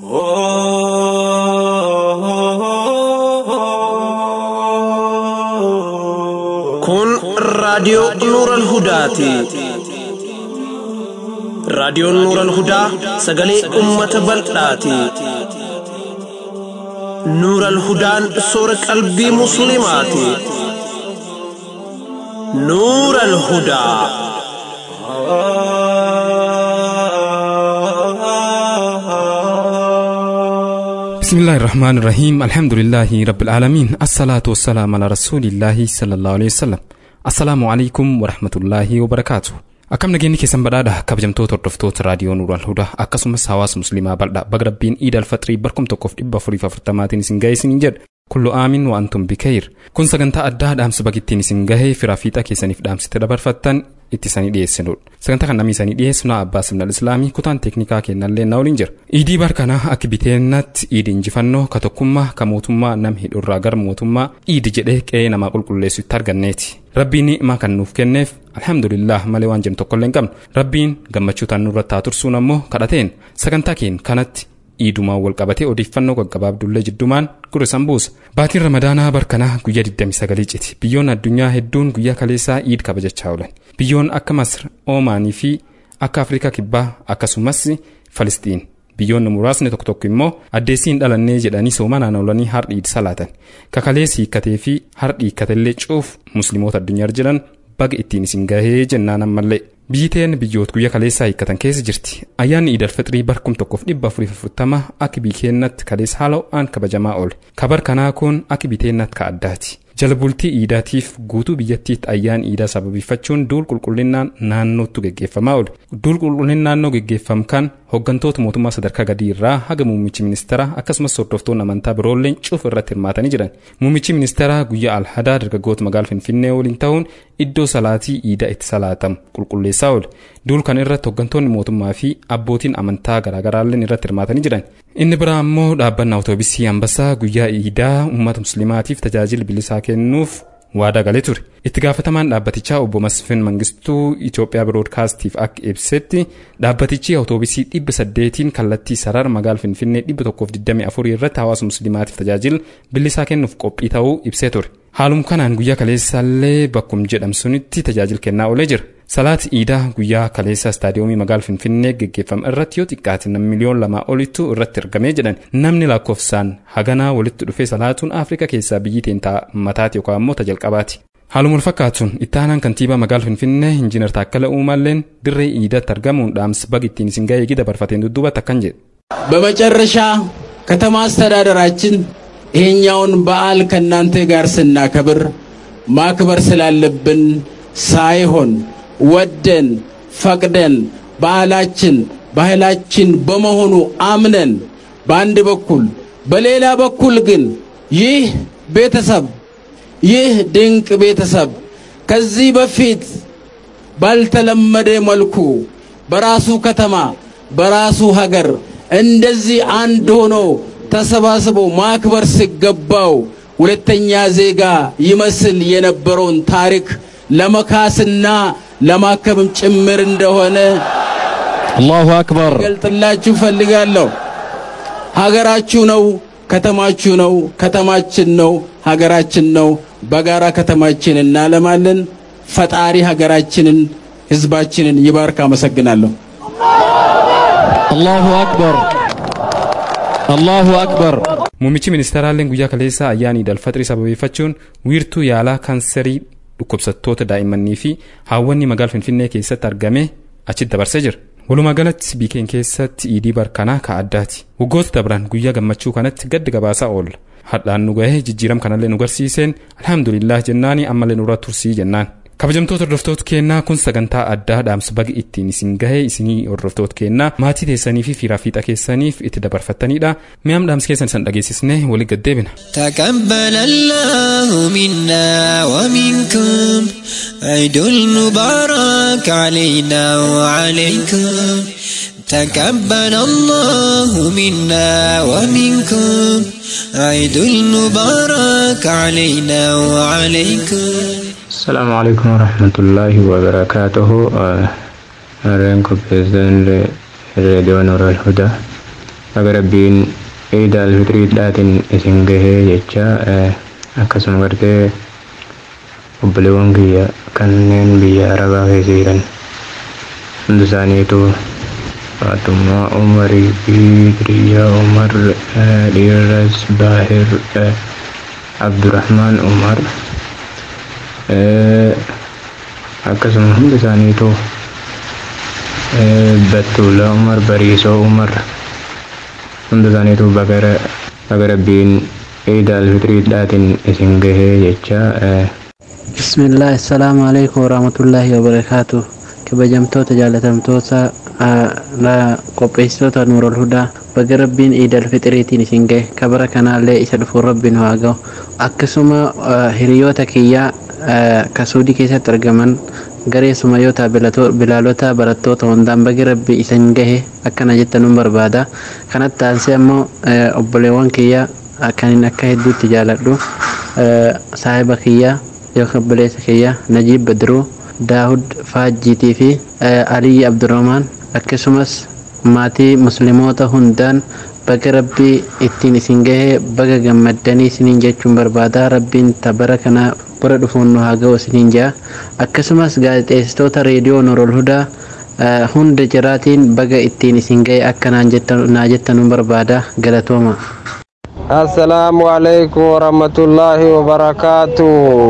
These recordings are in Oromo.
Kun raadiyoo Nuural Hudaati. Raadiyoon Nuural Hudaa sagalee uummata bal'aati. Nuural Hudaan soora qalbii Musliimaati. Nuural Hudaa. بسم الله الرحمن الرحيم الحمد لله رب العالمين الصلاة والسلام على رسول الله صلى الله عليه وسلم السلام عليكم ورحمة الله وبركاته akkam nageenyi keessan badhaadha kabajamtoota hordoftoota raadiyoo nuural hudaa akkasumas hawaasa musliimaa bal'aa baga rabbiin iid alfaxirii barkum tokkoof dhibba afuriif afurtamaatiin isin ga'e isiniin jedha kullu aamin wa antum bikayir kun sagantaa addaa dhaamsa bagittiin isin gahee firaa fiixaa keessaniif dhaamsite dabarfattan itti isanii dhiyeessinudha sagantaa kan namni isanii dhiyeessu na abbaa simnal islaamii kutaan teeknikaa kennallee na waliin jira iidii barkanaa akka biteennatti iidi injifannoo ka tokkummaa ka mootummaa nam hidhurraa gara mootummaa iidi jedhee qe'ee namaa qulqulleessu itti arganneeti rabbiin ni'imaa kan nuuf kenneef alhamdulillah malee waan jennu tokkollee hin qabnu rabbiin gammachuu tan nurratti haa tursuun ammoo kadhateen sagantaa keen kanatti iidumaan wal qabatee odeeffannoo gaggabaabdullee jiddumaan gure sambuusa baatiin ramadaanaa barkanaa guyyaa 29 citi biyyoon addunyaa hedduun guyyaa kaleessaa iid kabajachaa oolan biyyoon akka masr oomaanii fi akka afrikaa kibbaa akkasumas falisxiin biyyoonni muraasni tokko tokko immoo addeessiin dhalannee jedhanii soomanaan oolanii hardhii salaatan kakalees hiikkatee fi hardhii hiikkatellee cuuf musliimoota addunyaa jiran baga ittiin isin gahee jennaan ammallee biyyiteen biyyoota guyyaa kaleessaa hiikkatan keessa jirti ayyaanni iidal fixrii barkum tokkoof dhibba afurii afurtama akka biyyeennatti kalees haala ho'aan kabajamaa oole kabar kanaa kun akka biteennatti ka addaati jala bultii iidaatiif guutuu biyyattiitti ayyaan iidaa sababeeffachuun duul qulqullinnaan naannootti geggeeffamaa oole duul qulqullinni naannoo geggeeffamu kan hooggantoota mootummaa sadarkaa gadii irraa haga muummichi ministeeraa akkasumas hordoftoonni amantaa biroolleen cuuf irratti hirmaatanii jiran muummichi ministeeraa guyyaa alhadaa dargaggoota magaala finfinnee waliin ta'uun iddoo salaatii iidaa itti salaatamu qulqulleessaa oole duul kan irratti hooggantoonni mootummaa fi abbootiin amantaa garaagaraalleen irratti hirmaatanii jiran inni biraa ammoo dhaabbannaa awutoobisii ambassaa guyyaa iidaa uummata musliimaatiif tajaajila bilisaa kennuuf waadaa galee ture itti gaafatamaan dhaabbatichaa obbo Masfin Mangistuu Itoophiyaa Biroodkaastiif akka ibsetti dhaabbatichi awutoobisii dhibba saddeetiin kallattii sarara magaala Finfinnee dhibba tokkoof digdamii afurii irratti hawaasa musliimaatiif tajaajila bilisaa kennuuf qophii ta'uu ibsee ture haalum kanaan guyyaa kaleessaallee bakkum jedhamsunitti tajaajila kennaa oolee jira salaati iidaa guyyaa kaleessaa istaadiyoomii magaala finfinnee geggeeffame irratti yoo xiqqaate nam miliyoon lamaa olitu irratti argamee jedhan namni lakkoofsaan haganaa walitti dhufee salaatuun afrikaa keessaa biyyi teentaa mataati yookaan immoo tajalqabaati. haaluma fakkaatuun itti aanaan kantiibaa magaala finfinnee injiinar taakkala uumaalleen dirree iidatti argamuun dhaamsa baga ittiin isin ga'ee gida barfateen dudduubatti akkan jedhe. በመጨረሻ ከተማ አስተዳደራችን ይሄኛውን በዓል ከእናንተ ጋር ስናከብር ማክበር ስላለብን ሳይሆን ወደን ፈቅደን ባህላችን ባህላችን በመሆኑ አምነን በአንድ በኩል በሌላ በኩል ግን ይህ ቤተሰብ ይህ ድንቅ ቤተሰብ ከዚህ በፊት ባልተለመደ መልኩ በራሱ ከተማ በራሱ ሀገር እንደዚህ አንድ ሆኖ ተሰባስቦ ማክበር ሲገባው ሁለተኛ ዜጋ ይመስል የነበረውን ታሪክ ለመካስና ለማከብም ጭምር እንደሆነ አላሁ አክበር ገልጥላችሁ ፈልጋለሁ። ሀገራችሁ ነው፣ ከተማችሁ ነው፣ ከተማችን ነው፣ ሀገራችን ነው። በጋራ ከተማችን እናለማለን። ፈጣሪ ሀገራችንን፣ ህዝባችንን ይባርክ። አመሰግናለሁ። አላሁ አክበር አላሁ አክበር muummichi ministeeraalleen guyyaa kaleessaa ayyaana iidal fixrii sababeeffachuun wiirtuu yaalaa kaanserii dhukkubsattoota daa'immanii fi haawwanni magaala finfinnee keessatti argame achitti dabarsee jira. walumaa galatti biikeen keessatti iidii barkanaa ka addaati waggoota dabran guyyaa gammachuu kanatti gaddi gabaasaa oolla hadhaan nu gahee jijjiiram kanallee nu garsiiseen alhamdulillah jennaani ammallee nurra tursii jennaan kabajamtoota hordoftoota kennaa kun sagantaa addaa dhaamsa baga ittiin isin gahee isinii hordoftoota kennaa maatii teessanii fi fiiraa fiixa keessaniif itti dabarfattanidha mi'aam dhaamsa keessan isan dhageessisnee walii gaddeebina. تقبل الله منا ومنكم عيد المبارك علينا وعليكم تقبل الله منا ومنكم عيد المبارك علينا وعليكم السلام عليكم ورحمة الله وبركاته رينكو بإذن راديو نور الهدى baga rabbiin ciida alfitriidhaatiin isin gahee jecha akkasuma gartee obboleewwan kiyya kanneen biyya arabaa keessa jiran hundi isaaniitu Faatumaa Umarii fi Diriyaa Umar Dhiiras Baahir Abdurrahmaan Umar akkasuma hundi isaaniitu Battuula Umar Bariisoo Umar hundi isaaniitu baga rabbiin ciida alfitriidhaatiin isin gahee jecha bismillah assalaamu alaikum warahmatullaahi wabarakaatu kabajamtoota jaalatamtoota qopheessitoota nuurol hudaa baga rabbiin iidal fixiriitiin isin gahe kabara kanaallee isa dhufuun rabbiin haa ga'u akkasuma hiriyoota kiyyaa kasuudii keessatti argaman garee sumayyoota bilaalota barattoota hundaan bagi rabbii isin gahe akkana jettanuun barbaada kanatti aansee ammoo obboleewwan kiyyaa akkanin akka hedduutti jaaladhu saahiba kiyyaa yookaan obboleessa kiyyaa najiib badruu daahud faajjiitii fi aliyyi abdurrahmaan akkasumas maatii musliimoota hundaan baga rabbii ittiin isin gahee baga gammaddanii isiniin jechuun barbaada rabbiin tabara kana bara dhufuun nu haa ga'u isiniin jaa akkasumas gaazexeessitoota reediyoo Nurul Hudaa hunda jiraatiin baga ittiin isin gahee akka naa jettanuun barbaada galatooma. assalaamu alaikum warahmatullaahi wabarakaatu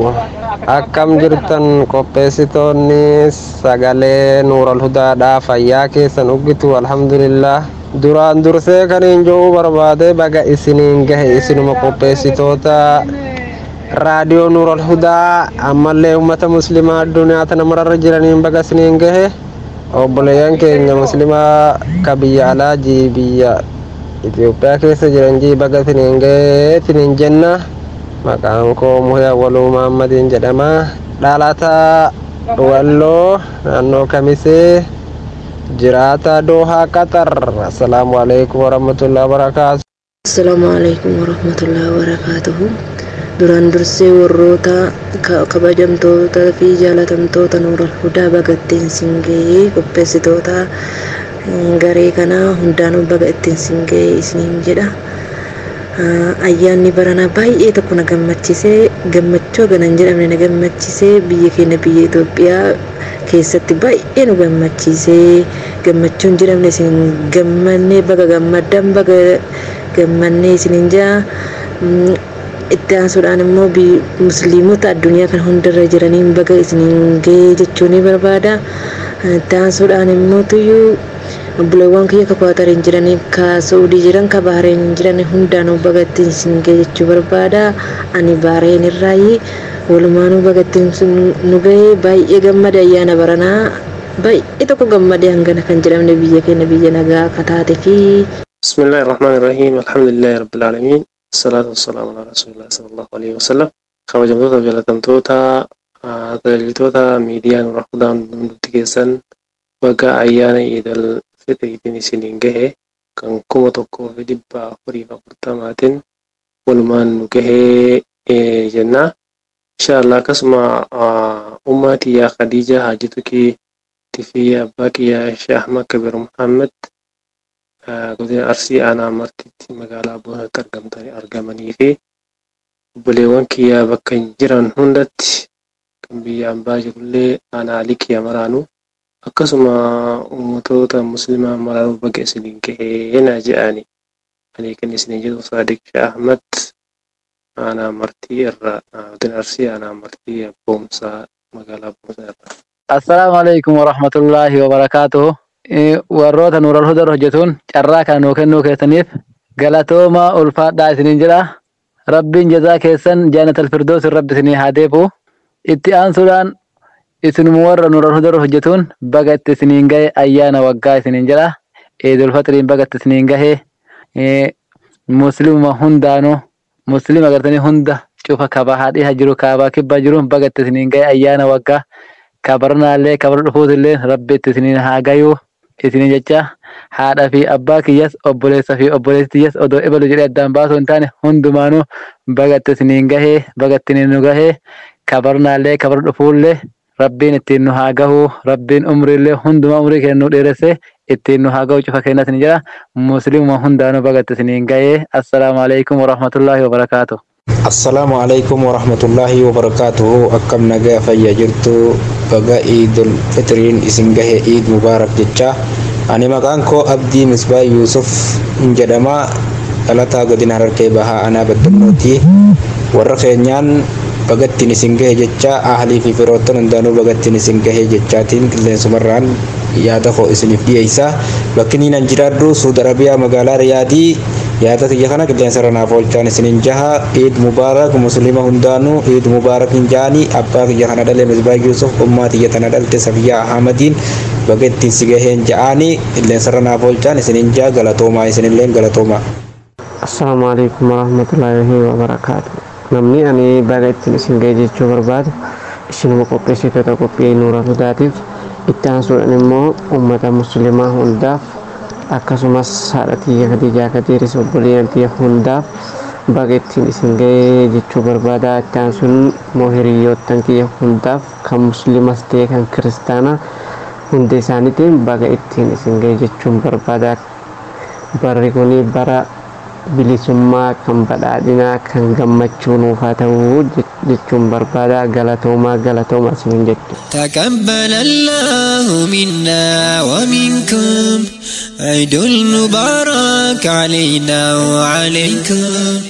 akkam jirtan qopheessitoonni sagalee nuural hudaadhaa fayyaa keessan uggitu alhamdulillah duraan dursee kaniin jo'uu barbaade baga isiniin gahe isinuma qopheessitoota raadiyoo nuural hudaa ammallee ummata muslimaa addunyaa tana mararra jiraniin baga isiniin gahe obboleeyyan keenya muslimaa ka biyya alaajii biyya Itoophiyaa keessa jiran jii baga isiniin gahee isiniin jenna maqaan koo muhee awwaluu Muhammadiin jedhama dhalataa walloo naannoo kamisee jiraata doohaa qaxar assalaamu alaikum warahmatullahi wabarakaatu assalaamu alaikum warahmatullahi wabarakaatuhu duraan dursee warroota kabajamtoota fi jaalatamtoota nuural hudaa baga ittiin isin gahee qopheessitoota garee kanaa hundaanuu baga ittiin isin gahee isiniin jedha ayyaanni baranaa baay'ee tokko na gammachiisee gammachuu ganan jedhamne na gammachiisee biyya keenya biyya Itoophiyaa keessatti baay'ee nu gammachiisee gammachuun jedhamne isin gammannee baga gammaddan baga gammannee isiniin jaa itti aansuudhaan immoo musliimota addunyaa kan hundarra jiraniin baga isiniin gahee jechuu ni barbaada itti aansuudhaan immoo tuyyuu obboleewwan kiyya ka kwaatariin jiranii ka saudii jiran ka bahareen jiran hundaanuu baga ittiin isin gahee jechuu barbaada ani bahareen irraayi walumaanuu baga ittiin nu gahee baay'ee gammade ayyaana baranaa baay'ee tokko gammadee hangana kan jedhamne biyya keenya biyya nagaa akka taate fi بسم الله الرحمن الرحيم الحمد لله رب العالمين الصلاة والسلام على رسول الله صلى الله عليه وسلم kabajamtoota jaalatamtoota tajaajiltoota miidiyaa nurra hudaan nuti keessan waggaa ayyaana iidal fixriitiin isiniin gahe kan kuma tokkoo fi dhibba afurii fi afurtamaatiin walumaan nu gahee jenna inshaallah akkasuma ummaa tiyyaa khadiija haajitu kii fi abbaa kiyyaa sheekh ahmad kabir muhammad godina arsii aanaa martitti magaalaa boonatti argamtanii argamanii fi obboleewwan kiyyaa bakka jiran hundatti kan biyya ambaa jirullee aanaa alii kiyya maraanu akkasuma ummatoota muslimaa maraanuu baga isiniin gahee na jedhani ani kan isiniin jedhu saadiq shah ahmad aanaa martii irra godina arsii aanaa martii boomsaa magaalaa boomsaa irra. assalaamu alaikum warahmatullaahi wabarakaatuhu warroota nuural hudar hojjetuun carraa kana nuu kennuu keessaniif galatooma ulfaadhaa isiniin jedha rabbiin jazaa keessan jaanatal firdoosin rabbi isinii haa deebi'u itti aansuudhaan isinuma warra nuural hudar hojjetuun baga itti isiniin gahe ayyaana waggaa isiniin jedha eedul faxiriin baga itti isiniin gahe muslimuma hundaanuu muslima agartanii hunda cufa kabaa haadhiha jiru kaabaa kibbaa jiru baga itti isiniin gahe ayyaana waggaa kabarnaallee kabara dhufuutillee rabbi itti isiniin haa gayuu isiniin jecha haadha fi abbaa kiyyas obboleessa fi obboleessi kiyyas odoo ibalu jedhee addaan baasuu hin taane hundumaanuu baga itti isiniin gahee baga itti nu gahee kabarnaallee kabara dhufuullee rabbiin ittiin nu haa gahu rabbiin umriillee hunduma umrii kennuu dheeresse ittiin nu haa gahu cufa kennatin jedha muslimuma hundaanuu bagatti isiniin ga'ee assalaamu alaikum warahmatullaahi wabarakaatu. assalaamu alaikum warahmatullaahi wabarakaatuhu akkam nagaa fayya jirtu baga iidul fitriin isin gahe iid mubaarak jecha ani maqaan koo abdii misbaa yuusuf jedhama dhalataa godina harargee bahaa anaa baddannooti warra keenyaan bagattiin isin gahe jecha ahlii fi firoottan hundaanuu bagattiin isin gahe jechaatiin qilleensumarraan yaada koo isiniif dhiyeessa bakki niin an jiraadhu suud arabiyaa magaalaa riyaadii yaada kiyya kana qilleensarra naaf oolchaan isiniin jaha iid mubaarak muslima hundaanuu iid mubaarak hin jaanii abbaa kiyya kana dhale misbaa yuusuf ummaa kiyya tana dhalte safiyaa ahmadiin baga ittiin si gaheen ja'aanii qilleensarra naaf oolchaan isiniin jaha galatoomaa isinilleen galatoomaa. Assalaamu alaikum warahmatullaahi wabarakaatu. Namni ani baga ittiin isin ga'e jechuu barbaadu isinuma qopheessitoota qophii nuura hudaatiif itti aansuudhaan immoo uummata muslimaa hundaaf akkasumas haadha tiyya Khadijaa Kadiiris obboleeyyan tiyya hundaaf baga ittiin isin ga'e jechuu barbaada itti aansuun immoo hiriyoottan kiyya hundaaf kan muslimas ta'e kan kiristaanaa hundi isaaniitiin baga ittiin isin ga'e jechuun barbaada. Barri kuni bara bilisummaa kan badhaadhinaa kan gammachuu nuuf haa ta'u jechuun barbaada galatoomaa galatoomaa isiniin jettu. تقبل الله منا ومنكم عيد المبارك علينا وعليكم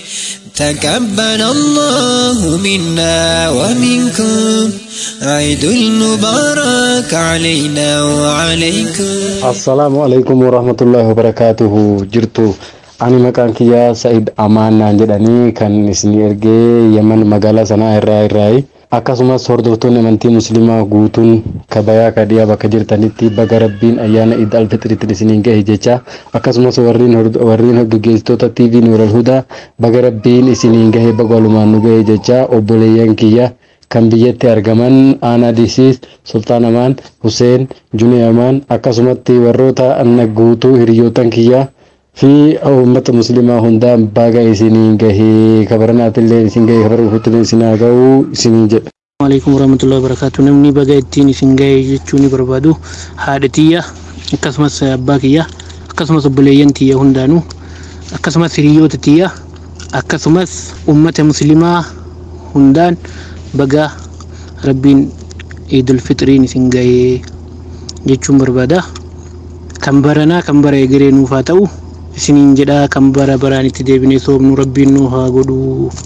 تقبل الله منا ومنكم عيد المبارك علينا وعليكم assalaamu alaikum warahmatullaahi wabarakaatuhu jirtu ani maqaan kiyyaa sa'id amaannaan jedhanii kan isin ergee yaman magaalaa sanaa irraa irraayi akkasumas hordoftoonni amantii muslimaa guutuun kabayaa kadhiyaa bakka jirtanitti baga rabbiin ayyaana iid alfixiritti isiniin gahe jecha akkasumas warriin warriin gaggeessitoota tv nuural hudaa baga rabbiin isiniin gahe baga walumaan nu gahe jecha obboleeyyan kiyya kan biyyatti argaman aanaa disiis sultaan amaan huseen junee amaan akkasumatti warroota anna guutuu hiriyootan kiyya fi uummata muslimaa hundaa baga isiniin gahee kabaranaatillee isin gahee kabara uffattillee isin haa ga'u isiniin jedha. alaikum warahmatullahi wabarakatuh namni baga ittiin isin ga'e jechuu ni barbaadu haadha tiyya akkasumas abbaa kiyya akkasumas obboleeyyan tiyya hundaanuu akkasumas hiriyoota tiyya akkasumas ummata muslimaa hundaan baga rabbiin iidul fixiriin isin ga'ee jechuun barbaada kan baranaa kan bara egeree nuuf haa ta'u isiniin jedhaa kan bara baraan itti deebinee soomnu rabbiin nu haa godhu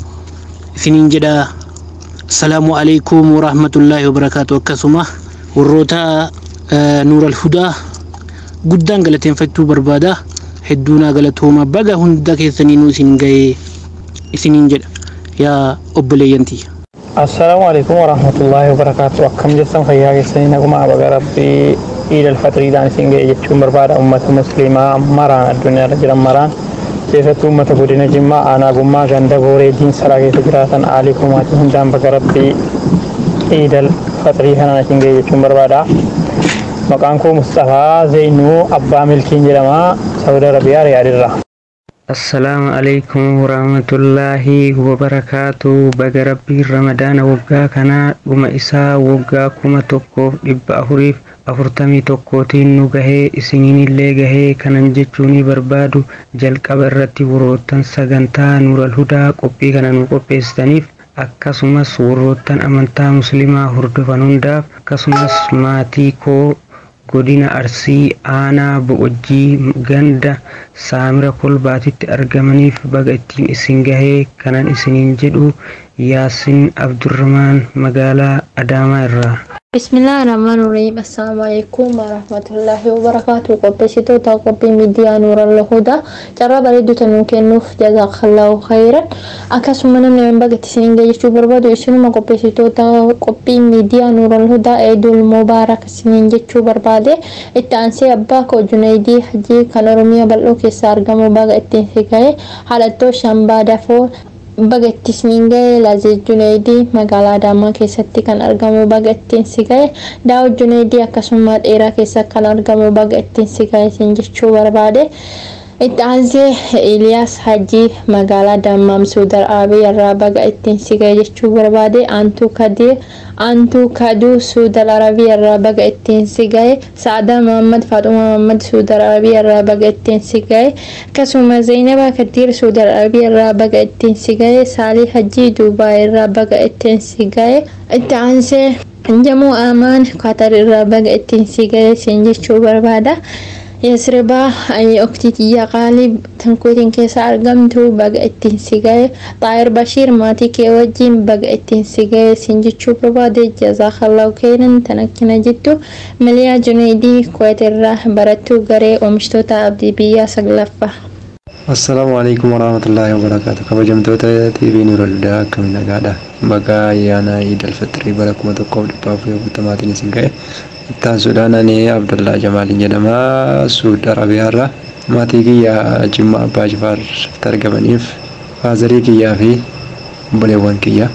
isiniin jedhaa assalaamu alaikum warahmatullaahi wabarakaatu akkasuma warroota nuural hudaa guddaan galateeffachuu barbaada hedduunaa galatooma baga hunda keessanii nu isin ga'ee isiniin jedha yaa obboleeyyantii assalaamu alaikum warahmatullaahi wabarakaatu akkam jessan fayyaa keessanii naguma baga rabbii iid alfaxiriidhaan isin ga'e jechuun barbaada ummata muslimaa maraan addunyaarra jiran maraan keessattuu ummata godina jimmaa aanaa gummaa ganda gooree diinsaraa keessa jiraatan aalii kumaatii hundaan baga rabbii iid alfaxirii kanaan isin ga'e jechuun barbaada maqaan koo mustafaa zeenuu abbaa milkiin jedhama saudi arabiyaa riyaadirra assalaamu alaikum warahmatullaahi wabarakaatu baga rabbiin ramadaana waggaa kanaa dhuma isaa waggaa kuma tokkoof dhibba afuriif afurtamii tokkootiin nu gahee isiniinillee gahee kanan jechuunii barbaadu jalqaba irratti warroottan sagantaa nuural hudaa qophii kana nu qopheessitaniif akkasumas warroottan amantaa muslimaa hordofan hundaaf akkasumas maatii koo godina arsii aanaa bo'ojjii ganda saamira kolbaatitti argamaniif baga ittiin isin gahee kanan isiniin jedhu yaasin abdurramaan magaalaa adaamaa irraa bismillaahi rahmaan rahiim assalaamu alaikum warahmatullaahi wabarakaatu qopheessitoota qophii miidiyaa nuural hudaa carraa bareedduu tanuu kennuuf jazaakallahu khayran akkasuma namni an bagatti isiniin ga'e jechuu barbaadu isinuma qopheessitoota qophii miidiyaa nuural hudaa eedul mubaarak isiniin jechuu barbaade itti aansee abbaa koo junaydii hajii kan oromiyaa bal'oo keessa argamu baga ittiin si ga'e haalattoo shambaa dafoo baga ittiin ga'e laazee junaydii magaalaa adaamaa keessatti kan argamu baga ittiin si ga'e daawud junaydii akkasuma dheeraa keessa kan argamu baga ittiin si ga'e isin jechuu barbaade itti aansee Iliyaas Hajii magaalaa Dammaam Suudar Arabiyaa irraa baga ittiin sigaa jechuu barbaade aantuu Kadir aantuu Kaduu Suudar Arabiyaa irraa baga ittiin sigaye Sa'adaa Muhammad Faaxuma Muhammad Suudar Arabiyaa irraa baga ittiin sigaye akkasuma Zainaba Kadir Suudar Arabiyaa irraa baga ittiin sigaye Saalii Hajii Duubaay irraa baga ittiin sigaye itti aansee Jamoo Amaan Qatar irraa baga ittiin sigaye siin jechuu barbaada. Yasribaa Oktitiyyaa Qaalii tankuutiin keessa argamtu baga ittiin sigaye Xaayir Bashiir maatii kee wajjin baga ittiin sigaye siin jechuu barbaade jazaakallahu khairan tan akkana jettu Miliyaa Junaydii Kuwait irraa barattuu garee oomishtoota abdii biyyaa saglaffaa. Assalaamu alaikum warahmatullahi wabarakatuh. Kabajamtoota TV Nuuralhudaa akkamiin nagaadha. Baga ayyaana Iid al-Fitrii bara kuma tokkoof dhibba afurii afurtamaatiin isin ga'e. Ittaan Sudaan ani Abdullaa Jamaaliin jedhama. Suud Arabiyaarra. Maatii kiyya Jimma Abbaa Jifaar argamaniif faazarii kiyyaa fi obboleewwan kiyya.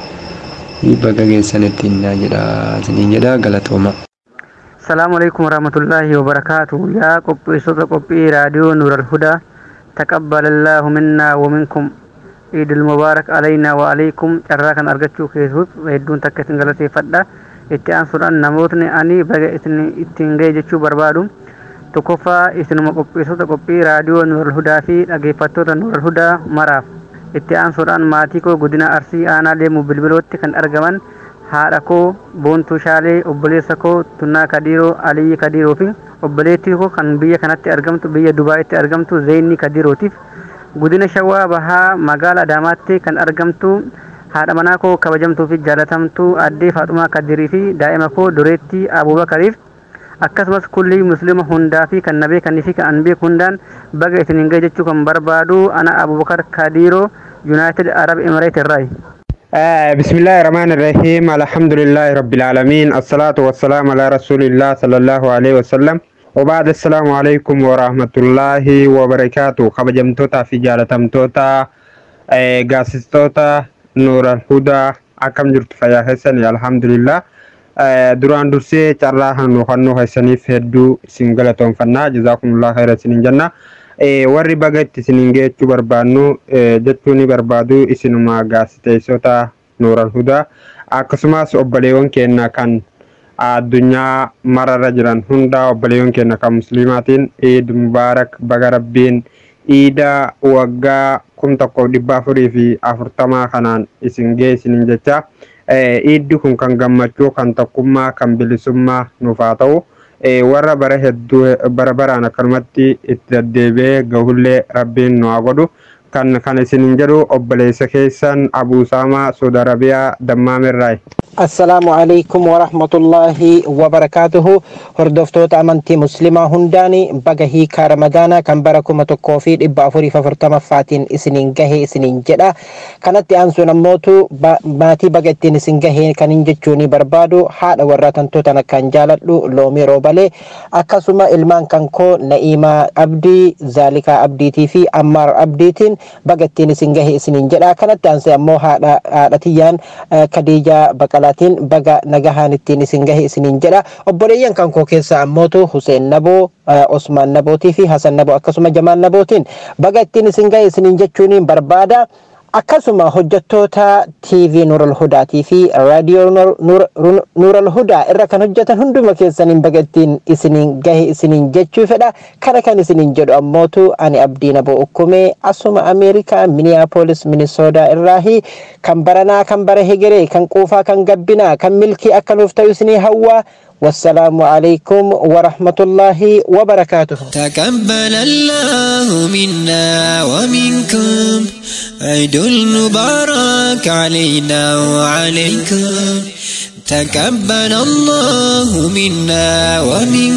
Baga geessanitti jedha isiniin jedha galatooma. Salaamu alaikum warahmatullahi wabarakatuh. Yaa qopheessota qophii raadiyoo Nuuralhudaa. تقبل الله منا ومنكم عيد المبارك علينا وعليكم carraa kan argachuu keessuuf hedduun takka isin galateeffadha itti aansuudhaan namootni ani baga isin ittiin ga'e jechuu barbaadu tokkoffaa isinuma qopheessota qophii raadiyoo nuural hudaa fi dhaggeeffattoota nuural hudaa maraaf itti aansuudhaan maatii koo godina arsii aanaa deemu bilbilootti kan argaman haadha koo boontuu shaalee obboleessa koo tunnaa kadiiroo aliyyi kadiiroo fi obboleettii koo kan biyya kanatti argamtu biyya dubaayitti argamtu zeenii kadirootiif godina shawaa bahaa magaala adaamaatti kan argamtu haadha manaa koo kabajamtuu fi jaalatamtuu addee faaxumaa kadirii fi daa'ima koo dureettii abubakariif akkasumas kulli muslima hundaa fi kan na beekanii fi kan an beeku hundaan baga isiniin ga'e jechuu kan barbaadu ana abubakar kadiiroo yuunaayitid arab emireet irraayi. بسم الله الرحمن الرحيم الحمد لله رب العالمين الصلاة والسلام على رسول الله صلى الله عليه وسلم وبعد السلام عليكم ورحمة الله وبركاته خبجمتوتا في جالتمتوتا قاسستوتا نور الهدى أكم جرت فيا حسني الحمد لله duraan dursee carraa kan nuufannoo keessaniif hedduu isin galatoomfanna jazaakumullah khayra isinin jenna warri baga itti isinin geechuu barbaannu jechuu ni barbaadu isinuma gaasiteessota nuural hudaa akkasumas obboleewwan keenya kan addunyaa mararra jiran hunda obboleewwan keenya kan muslimaatiin iid mubaarak baga rabbiin iida waggaa kum tokkoof dhibba afurii fi afurtamaa kanaan isin gee isinin jecha iiddi kun kan gammachuu kan tokkummaa kan bilisummaa nuuf haa ta'u warra bara hedduu bara baraan akkanumatti itti deddeebi'ee gahullee rabbiin nu haa godhu kan kan isinin jedhu obboleessa keessan abuusaamaa saudi arabiyaa dammaamirraayi. assalaamu alaikum warahmatullaahi wabarakaatuhu hordoftoota amantii muslimaa hundaani baga hiikaa ramadaanaa kan bara kuma tokkoo fi dhibba afuriif afurtamaffaatiin isiniin gahee isiniin jedha kanatti aansuun ammootu maatii baga ittiin isin gahee kanin jechuuni barbaadu haadha warra tantootan akkaan jaaladhu loomii roobalee akkasuma ilmaan kan koo na'iimaa abdii zaalikaa abdiitii fi ammaar abdiitiin baga ittiin isin gahee isiniin jedha kanatti aansee ammoo haadha haadhatiyyaan kadiijaa baqalaa isaatiin baga nagahaan ittiin isin gahe isiniin jedha obboleeyyan kan koo keessa ammootu Huseen Naboo Osmaan Nabootii fi Hasan Naboo akkasuma Jamaal Nabootiin baga ittiin isin gahe isiniin jechuun barbaada. akkasuma hojjettoota TV Nuural Hudaatii fi raadiyoo Nuural Hudaa irra kan hojjetan hunduma keessaniin baga ittiin isiniin gahe isiniin jechuu fedha kana kan isiniin jedhu ammootu ani abdii naboo ukkumee asuma Ameerikaa Minneapolis Minnesota irraahi kan baranaa kan bara hegeree kan quufaa kan gabbinaa kan milkii akka nuuf ta'u isinii hawwaa والسلام عليكم ورحمة الله وبركاته تقبل الله منا ومنكم عيد المبارك علينا وعليكم تقبل الله منا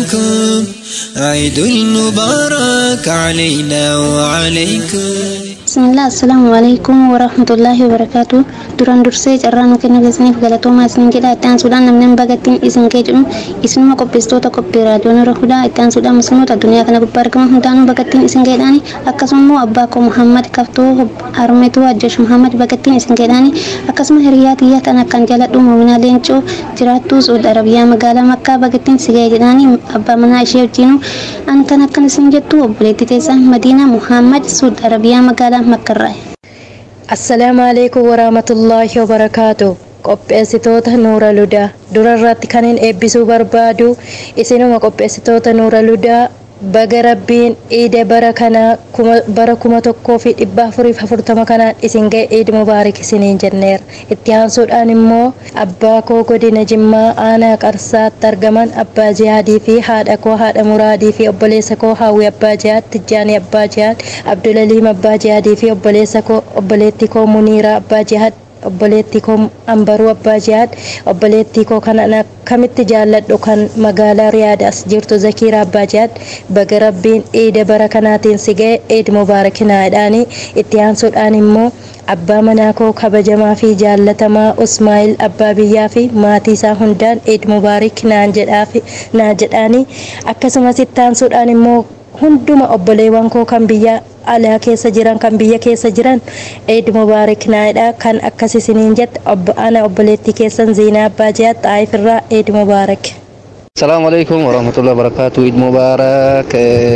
ومنكم عيد المبارك علينا وعليكم bismillah assalaamu alaikum warahmatullaahi wabarakaatu duraan dursee carraa nu kenna keessaniif galatoomaa isin jedha itti aansuudhaan namni bagattiin isin gee jedhu isinuma qopheessitoota qophii raadiyoo nurra fuudhaa itti aansuudhaan musliimoota addunyaa kana gubbaa argaman hundaanuu bagattiin isin geedhaani akkasuma immoo abbaa koo muhammad kaftoo harmeetuu ajjeesh muhammad bagattiin isin geedhaani akkasuma hiriyaa xiyyaa tan akkan jaladhu moominaa leencoo jiraattuu suud arabiyaa magaalaa makkaa bagattiin si gee jedhaani abbaa manaa ishee wajjiinu an kan akkan isin jettu obboleettii teessan madiinaa muhammad suud arabiyaa magaalaa makkarraa. assalaamu alaikum warahmatullaahi wabarakaatu qopheessitoota nuura ludaa dura irratti kan hin eebbisuu barbaadu isinuma qopheessitoota nuura ludaa baga rabbiin iida bara kanaa bara kuma tokkoo fi dhibba afuriif afurtama kanaan isin ga'e iid mubaarik isiniin jenneera itti aansuudhaan immoo abbaa koo godina jimmaa aanaa qarsaatti argaman abbaa jihaadii fi haadha koo haadha muraadii fi obboleessa koo haawwi abbaa jihaad tijjaanii abbaa jihaad abdulaliim abbaa jihaadii fi obboleessa koo obboleettii koo muniiraa abbaa jihaad obboleettii koo ambaruu abbaa jihaad obboleettii koo kan akkamitti jaalladhu kan magaalaa riyaad as jirtu zakiira abbaa jihaad baga rabbiin iida bara kanaatiin si ga'e iid mubaarakinaa itti aansuudhaan immoo abbaa manaa koo kabajamaa fi jaallatamaa usmaa'il abbaa biyyaa fi maatii isaa hundaan iid mubaarik naan jedhaani akkasumas itti aansuudhaan immoo hunduma obboleewwan koo kan biyya alaa keessa jiran kan biyya keessa jiran eid mubaarik naadha kan akkas isiniin jette ana obboleettii keessan ziinaa abbaa jiyaa xaayif irraa eid mubaarak السلام عليكم ورحمة الله وبركاته عيد مبارك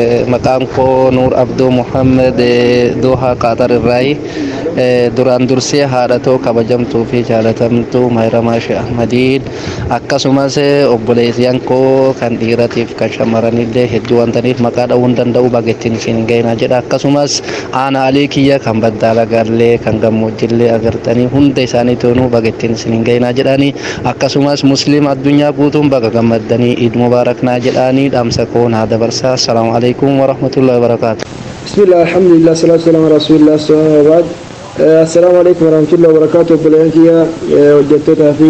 مقامكو نور عبدو محمد دوها قطر الراي duraan dursee haadhatoo kabajamtuu fi jaalatamtuu mahiramaa shee ahmadiin akkasumas obboleeyyan koo kan dhiiratiif kan shamarranillee hedduu wantaniif maqaa dha'uu hin danda'u bagettiin isin ga'ina jedha akkasumas aana alii kiyya kan baddaala gallee kan gammoojjillee agartanii hunda isaanii toonuu bagettiin isin ga'ina jedhanii akkasumas musliim addunyaa guutuun baga gammaddanii iid mubaaraknaa jedhanii dhaamsa koo naa dabarsaa assalaamu alaikum warahmatullahi wabarakaatu بسم الله الحمد لله الصلاة والسلام على رسول الله صلى الله عليه وسلم السلام عليكم ورحمة الله وبركاته بلانكيا وجدتها في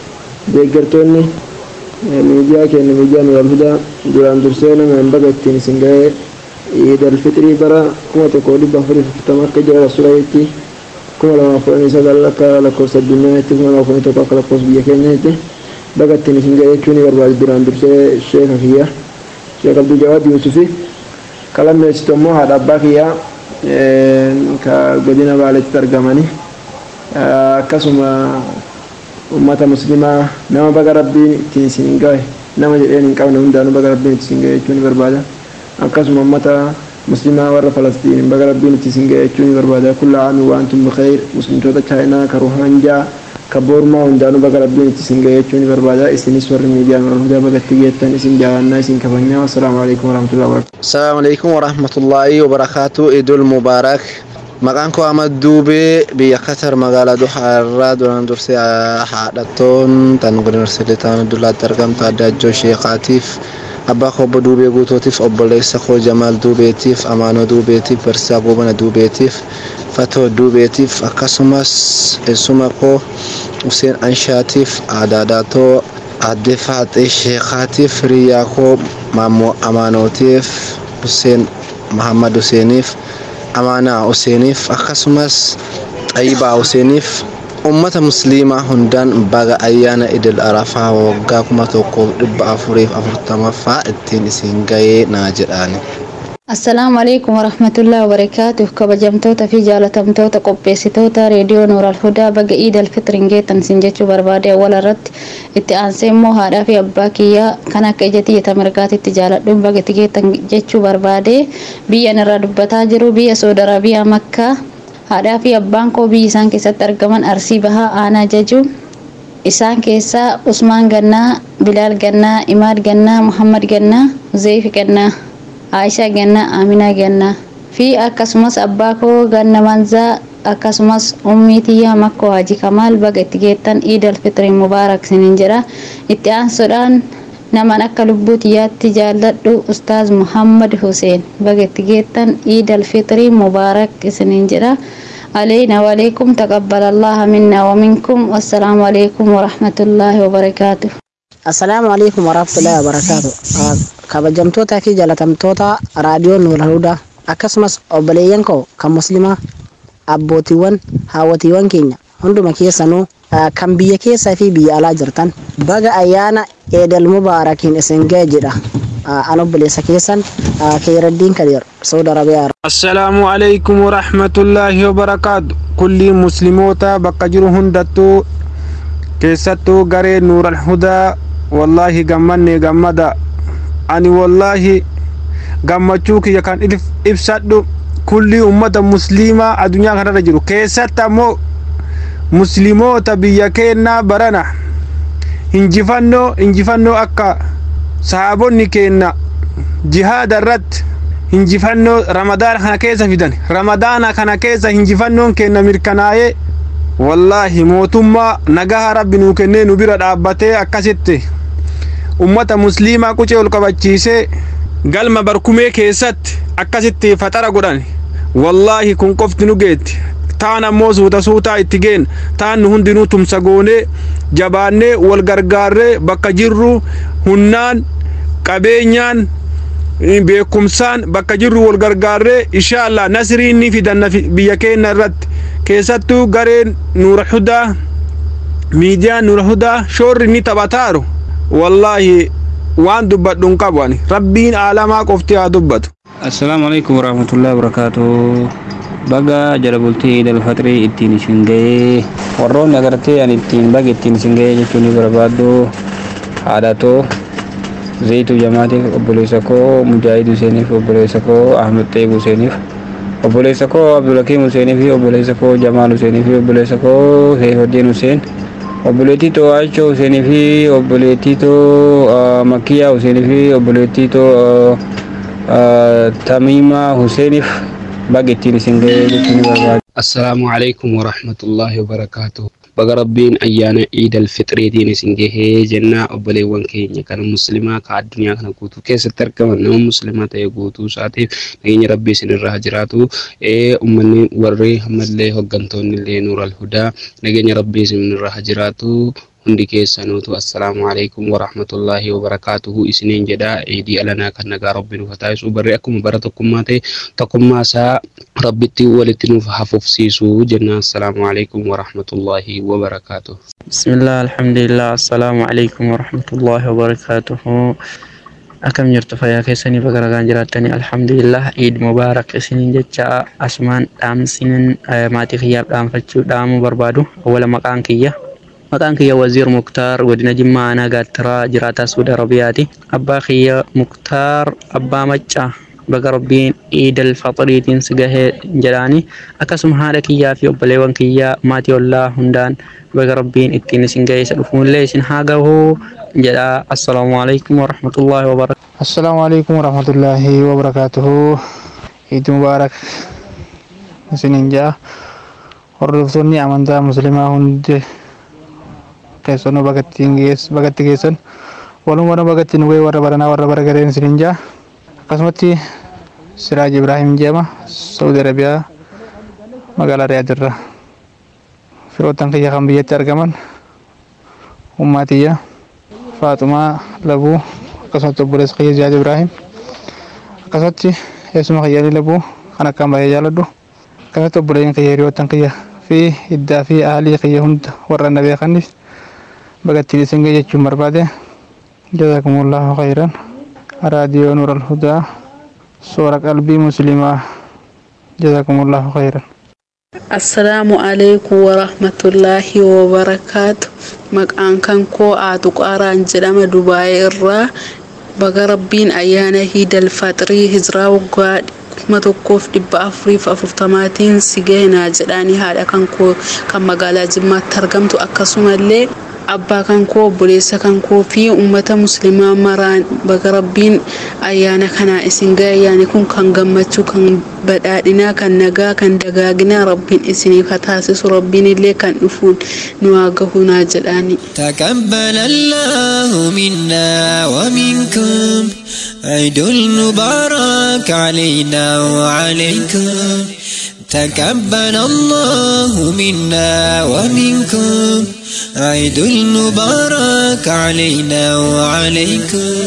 ديجرتوني ميديا كان ميديا من الهدى دوران درسينا من بقى التنسنجاي عيد الفطر برا كما تقول بفري فتمك جرى رسول الله كما لما فرني سأل لك لكوس الدنيا كما لما فرني تقول لكوس بيكين بقى التنسنجاي كوني برباد دوران درسي الشيخ فيها شيخ عبد الجواد يوسفي كلام يستمو هذا باقي ka godina baaletti argamani akkasuma ummata muslimaa nama baga rabbiin ittiin isin gahe nama jedheen hin qabne hundaanuu baga rabbiin itti isin gahe jechuun barbaada akkasuma ummata muslimaa warra falastiin baga rabbiin itti isin gahe jechuun barbaada kulla aami waantum bikheer muslimtoota chaayinaa ka ruhanjaa ka boormaa hundaanuu baga rabbiin itti isin gahe jechuun barbaada isinis warri miidiyaan warra hundaa bagatti geettan isin jaalannaa isin kabajnaa assalaamu alaikum warahmatullahi wabarakatuh السلام عليكم ورحمة الله وبركاته عيد المبارك maqaan koo Ahmad Duubee biyya Qatar magaalaa Duhaa irraa duraan dursee haadhattoon tan yuunivarsiitii ta'an dullaatti argamtu adda ajjoo sheekaatiif abbaa koo obbo Duubee guutuutiif obboleessa koo Jamaal Duubeetiif Amaanoo Duubeetiif Barsiisaa Goobana Duubeetiif Fatoo Duubeetiif akkasumas eessuma koo Huseen Anshaatiif Aadaadaatoo Aadde Faaxee Sheekaatiif Hiriyaa koo Maammoo Amaanootiif Huseen Mahammad Huseeniif Amaanaa Huseeniif akkasumas Xayyibaa Huseeniif ummata musliimaa hundaan baga ayyaana idil arafaa waggaa kuma tokkoof dhibba afuriif afurtamaffaa ittiin isin gahee naa jedhaani. Assalaamu alaikum warahmatullahi wabarakaatuh kabajamtoota fi jaalatamtoota qopheessitoota reediyoo Nooral Hudaa baga Iid alfitrin geettan sin jechuu barbaade awwal irratti itti aansee immoo haadhaa fi abbaa kiyyaa kan akka ija xiyya mirgaatitti jaaladhuun baga itti geettan jechuu barbaade biyyan irraa dubbataa jiru biyya Saudi Arabiyaa Makkaa haadhaa fi abbaan koo biyyi isaan keessatti argaman Arsii Bahaa Aanaa Jajuu isaan keessaa Usmaan Gannaa, Bilaal Gannaa, Imaad Gannaa, Muhammad Gannaa, Zeefi Gannaa. Aishaa Gannaa, Aminaa Gannaa fi akkasumas abbaa koo Ganna Manzaa akkasumas ummii tiyyaa Makkoo Haji Kamaal baga itti geettan Iidal Fitrii Mubaarak sinin jedha. Itti aansuudhaan naman akka lubbuu tiyyaatti jaalladhu Ustaaz Muhammad Huseen baga itti geettan Iidal Fitrii Mubaarak sinin jedha. علينا وعليكم تقبل الله منا ومنكم والسلام عليكم ورحمة الله وبركاته assalaamu alaikum warahmatullahi wabarakaatu kabajamtoota fi jaalatamtoota raadiyoo nuura hudaa akkasumas obboleeyyan koo kan muslimaa abbootiiwwan haawwatiiwwan keenya hunduma keessanuu kan biyya keessaa fi biyya alaa jirtan baga ayyaana eedal mubaarakiin isin ga'e jedha an obboleessa keessan kheyraddiin kadir saudi arabiyaa assalaamu alaykum warahmatullaahi wabarakaatu kullii musliimoota bakka jiru hundattuu keessattuu garee nuural hudaa wallaahi gammanne gammada ani wallaahi gammachuu kiyya kan ibsadhu kullii ummata musliimaa addunyaa kanarra jiru keessatti ammoo musliimoota biyya keennaa barana injifannoo injifannoo akka sahaabonni keenna jihaada irratti injifannoo ramadaana kana keessa fidan ramadaana kana keessa injifannoon keenna mirkanaa'ee wallaahi mootummaa nagaha rabbi nuu kennee nu bira dhaabbatee akkasitti ummata musliimaa qucee ol qabachiisee galma barkumee keessatti akkasitti faxara godhan wallaahi kun qofti nu geetti taan ammoo suuta suutaa itti geen taan nu hundinuu tumsa goonee jabaannee wal gargaarree bakka jirru hunnaan qabeenyaan beekumsaan bakka jirru wal gargaarree inshaallah nasriin ni fidanna biyya keenya irratti keessattuu gareen nuura hudaa miidiyaan nuura hudaa shoorri ni taphataaru wallaahi waan dubbadhu hin qabu ani rabbiin aalamaa qofti haa dubbatu. assalaamu alaikum warahmatullahi wabarakaatu baga jala bultii idil fixrii ittiin isin ga'ee warroonni agartee ani ittiin baga ittiin isin ga'ee jechuun ni barbaaddu haadhatoo zayitu jamaatiif obboleessa koo mujaahid huseeniif obboleessa koo ahmed xeeb huseeniif obboleessa koo abdulakiim huseeniif obboleessa koo jamaal huseeniif obboleessa koo seefuddin huseen obboleettii too achoo huseenii fi obboleettii too makkiyaa huseenii fi obboleettii too tamiima huseeniif baga ittiin isin ga'ee jechuun barbaadu. Assalaamu alaikum warahmatullahi wabarakaatuh. Baga rabbiin ayyaana iidal fixreetiin isin gahee jennaa obboleewwan keenya kan muslimaa ka addunyaa kana guutuu keessatti argaman nama muslimaa ta'e guutuu isaatiif nageenya rabbii isin irraa jiraatu ummanni warri ammallee hooggantoonni illee nuural hudaa nageenya rabbii isin irraa jiraatu hundi keessanuutu assalaamu alaikum warahmatullaahi wabarakaatuhu isiniin jedha eedii alanaa kan nagaa rabbi nuuf taasisu barree akkuma bara tokkummaa ta'e tokkummaa isaa rabbitti walitti nuuf hafufsiisu jenna assalaamu alaikum warahmatullaahi wabarakaatuhu. bismillah alhamdulillah assalaamu alaikum warahmatullaahi wabarakaatuhu. akkam jirtu fayyaa keessanii baga nagaan jiraattanii alhamdulillah iid mubaarak isiniin jecha asumaan dhaamsinin maatii kiyyaaf dhaamfachuu dhaamuu barbaadu awwala maqaan kiyya maqaan kiyya waziir muktaar godina jimmaa aanaa gaattiraa jiraataa suudi arabiyaati abbaa kiyya muktaar abbaa maccaa baga rabbiin iidal faxiriitiin si gahee jedhaani akkasuma haadha kiyyaa fi obboleewwan kiyyaa maatii ollaa hundaan baga rabbiin ittiin isin gahee isa dhufuullee isin haa gahuu jedha assalaamu alaikum warahmatullaahi wabarakatuh assalaamu alaikum warahmatullaahi wabarakatuhu iid mubaarak isiniin jaa hordoftoonni amantaa muslimaa hundi keessanuu bagatti geessan walumaa bagatti nu ga'e warra baranaa warra bara gareen isiniin jaa akkasumatti siraaj ibraahim jedhama saudi arabiyaa magaalaa riyaadirra firoottan kiyya kan biyyatti argaman ummaatiyya faaxumaa labuu akkasumatti obboleessa kiyya ziyaad ibraahim akkasumatti eessuma kiyyaalii labuu kan akkaan baay'ee jaaladhu akkasumatti obboleeyyan kiyya hiriyoottan kiyya fi iddaa fi aalii kiyya hunda warra na beekaniif bagattiin isin ga'e jechuun barbaade jazakumullahu khayran raadiyoo nuur alhudaa soora qalbii muslimaa jazakumullahu khayran assalaamu alaikum warahmatullaahi wabarakaatu maqaan kan koo aatu qaaraan jedhama dubaayee irraa baga rabbiin ayyaana hiidal faxirii hijiraa waggaa kuma tokkoof dhibba afuriif afurtamaatiin si geenaa jedhaanii haadha kan koo kan magaalaa jimmaatti argamtu akkasumallee abbaa kan koo obboleessa kan koo fi ummata muslimaa maraan baga rabbiin ayyaana kanaa isin ga'e ayyaani kun kan gammachuu kan badhaadhinaa kan nagaa kan dagaaginaa rabbiin isiniif haa taasisu rabbiin illee kan dhufuun nu haa gahunaa jedhaani. تقبل الله منا ومنكم عيد المبارك علينا وعليكم تقبل الله منا ومنكم عيد المبارك علينا وعليكم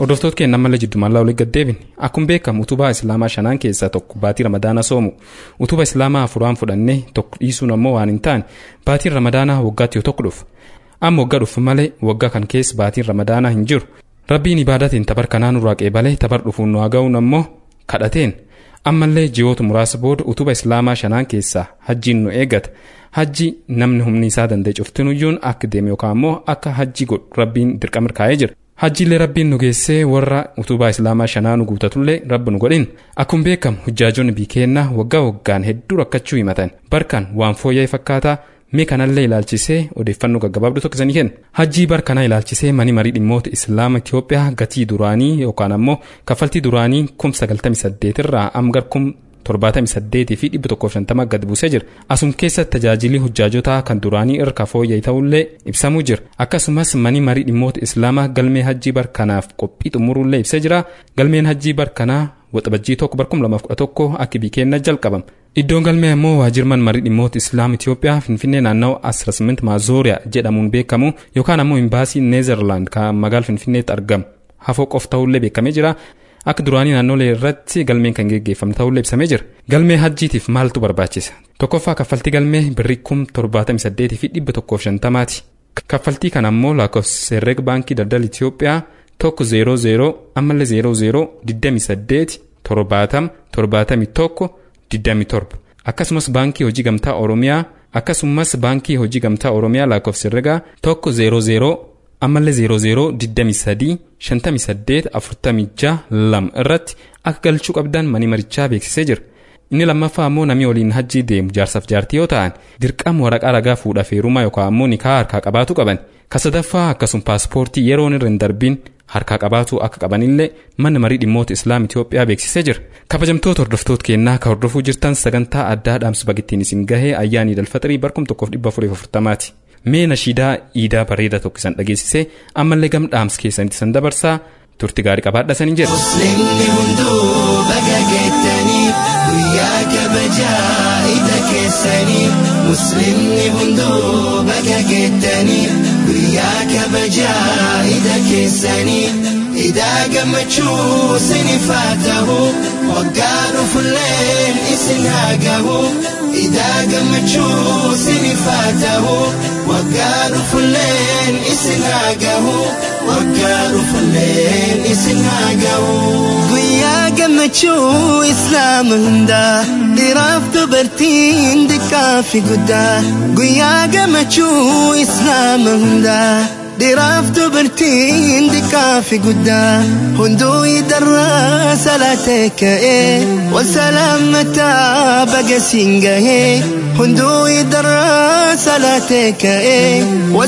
hordoftoota keenya ammallee jiddumaallaa olii gaddeebin akkuma beekamu utubaa islaamaa shanaan keessaa tokko baatii ramadaana soomu utuba islaamaa afuraan fudhannee tokko dhiisuun ammoo waan hin taane baatiin ramadaanaa waggaatti yoo tokko dhufu amma waggaa dhufu malee waggaa kan keessa baatiin ramadaanaa hin jiru rabbiin ibaadatiin tabar kanaa nurraa qeebalee tabar dhufuun nu haa ga'uun ammoo kadhateen ammallee ji'oota muraasa booda utuba islaamaa shanaan keessaa hajjiin nu eegata hajji namni humni isaa danda'e cuftinuyyuun akka deeme yookaan ammoo akka hajji godhu rabbiin dirqama kaa'ee jira hajjiillee rabbiin nu geessee warra utubaa islaamaa shanaa nu guutatullee rabbi nu godhin akkuma beekamu hujjaajonni biikeennaa waggaa waggaan hedduu rakkachuu himatan barkaan waan fooyya'ee fakkaataa mee kanallee ilaalchisee odeeffannoo gaggabaabduu tokko isanii kenna hajjii bar kanaa ilaalchisee mani marii dhimmoota islaama Itoophiyaa gatii duraanii yookaan ammoo kaffaltii duraanii kum sagaltamii saddeet irraa amma kum torbaatamii saddeetii fi dhibba tokkoof shantama gad buusee jira asum keessatti tajaajilli hujjaajotaa kan duraanii irra fooyya'e ta'ullee ibsamuu jira akkasumas mani marii dhimmoota islaamaa galmee hajjii bar kanaaf qophii xumurullee ibsee jira galmeen hajjii bar kanaa waxabajjii tokko bar kum lamaaf kudha tokko akka biikeenna jalqabama iddoon galmee ammoo waajirman marii dhimmoota islaam Itoophiyaa finfinnee naannawaa asirasmint maazooriyaa jedhamuun beekamu yookaan ammoo imbaasii neezerlaand kan magaala finfinneetti argamu hafoo qof ta'ullee beekamee jira akka duraanii naannolee irratti galmeen kan geggeeffamu ta'ullee ibsamee jira galmee hajjiitiif maaltu barbaachisa tokkoffaa kaffaltii galmee birrii kum torbaatamii saddeetii fi dhibba tokkoof shantamaati kaffaltii kana ammoo lakkoofsa herreega baankii daldala Itoophiyaa tokko zeeroo zeeroo ammallee zeeroo zeeroo digdamii saddeeti torbaatama torbaatamii tokko digdamii torba akkasumas baankii hojii gamtaa oromiyaa akkasumas baankii hojii gamtaa oromiyaa lakkoofsa herreegaa tokko zeeroo zeeroo ammallee zeeroo zeeroo digdamii sadii shantamii saddeet afurtamii jaha lama irratti akka galchuu qabdan mani marichaa beeksisee jira inni lammaffaa ammoo namni waliin hajjii deemu jaarsaaf jaartii yoo ta'an dirqama waraqaa ragaa fuudha feerumaa yookaan ammoo nikaa harkaa qabaatu qaban kasadaffaa akkasuma paaspoortii yeroon irra hin darbiin harkaa qabaatu akka qabanillee manni marii dhimmoota islaam Itoophiyaa beeksisee jira kabajamtoota hordoftoota keenyaa ka hordofuu jirtan sagantaa addaa dhaamsa bagittiin isin gahee ayyaanii dalfaxirii barkum tokkoof dhibba afurii afurtamaati mee nashiidaa iidaa bareedaa tokko isan dhageessisee ammallee gam dhaamsa keessanitti isan dabarsaa turti gaarii qabaadha saniin jedha. Musliimni hunduu baga geettanii guyyaa kabajaa ida keessanii Musliimni hunduu baga geettanii guyyaa kabajaa ida keessanii idaa gammachuu sinifaa ta'u waggaa dhufulleen isin haa gahu idaa gammachuu sinifaa ta'u waggaa dhufulleen isin haa gahu waggaa dhufulleen isin haa gahu. Guyyaa gammachuu islaama hundaa dhiiraaf dubartiin xiqqaa fi guddaa guyyaa gammachuu islaama hundaa. dhiiraaf dubartiin xiqqaa fi guddaa hunduu idarraa salaatee ka'ee wal salaamataa baga siin gahee hunduu idarraa salaatee ka'ee wal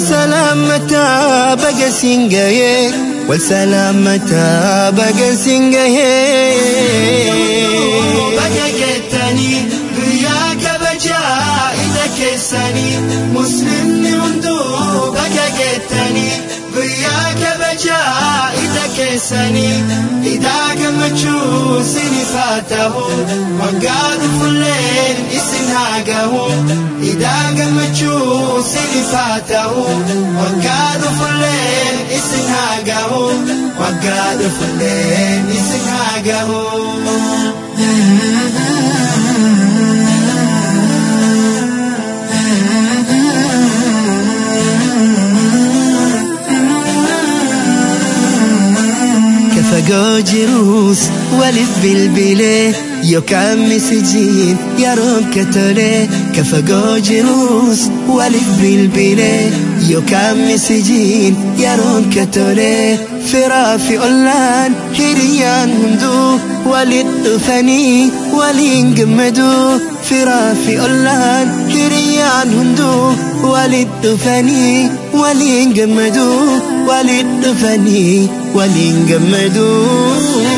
salaamataa baga siin gahee wal salaamataa baga siin gahee. Baga geettanii guyyaa kabajaa ida keessanii muslimni hunduu baga geettanii guyyaa kabajaa ida keessanii idaa gammachuu sinifaa ta'u waggaa dhufulleen isin haa gahu idaa gammachuu sinifaa ta'u waggaa dhufulleen isin haa gahu waggaa dhufulleen isin haa gahu. fagoo jirus waliif bilbilee yookaan misijiin yeroon katolee ka fagoo jirus waliif bilbilee yookaan misijiin yeroon katolee firaa fi ollaan hiriyyaan hunduu walit dhufanii waliin gammaduu firaa fi ollaan hiriyyaan hunduu walit dhufanii waliin gammaduu walit dhufanii waliin gammaduu.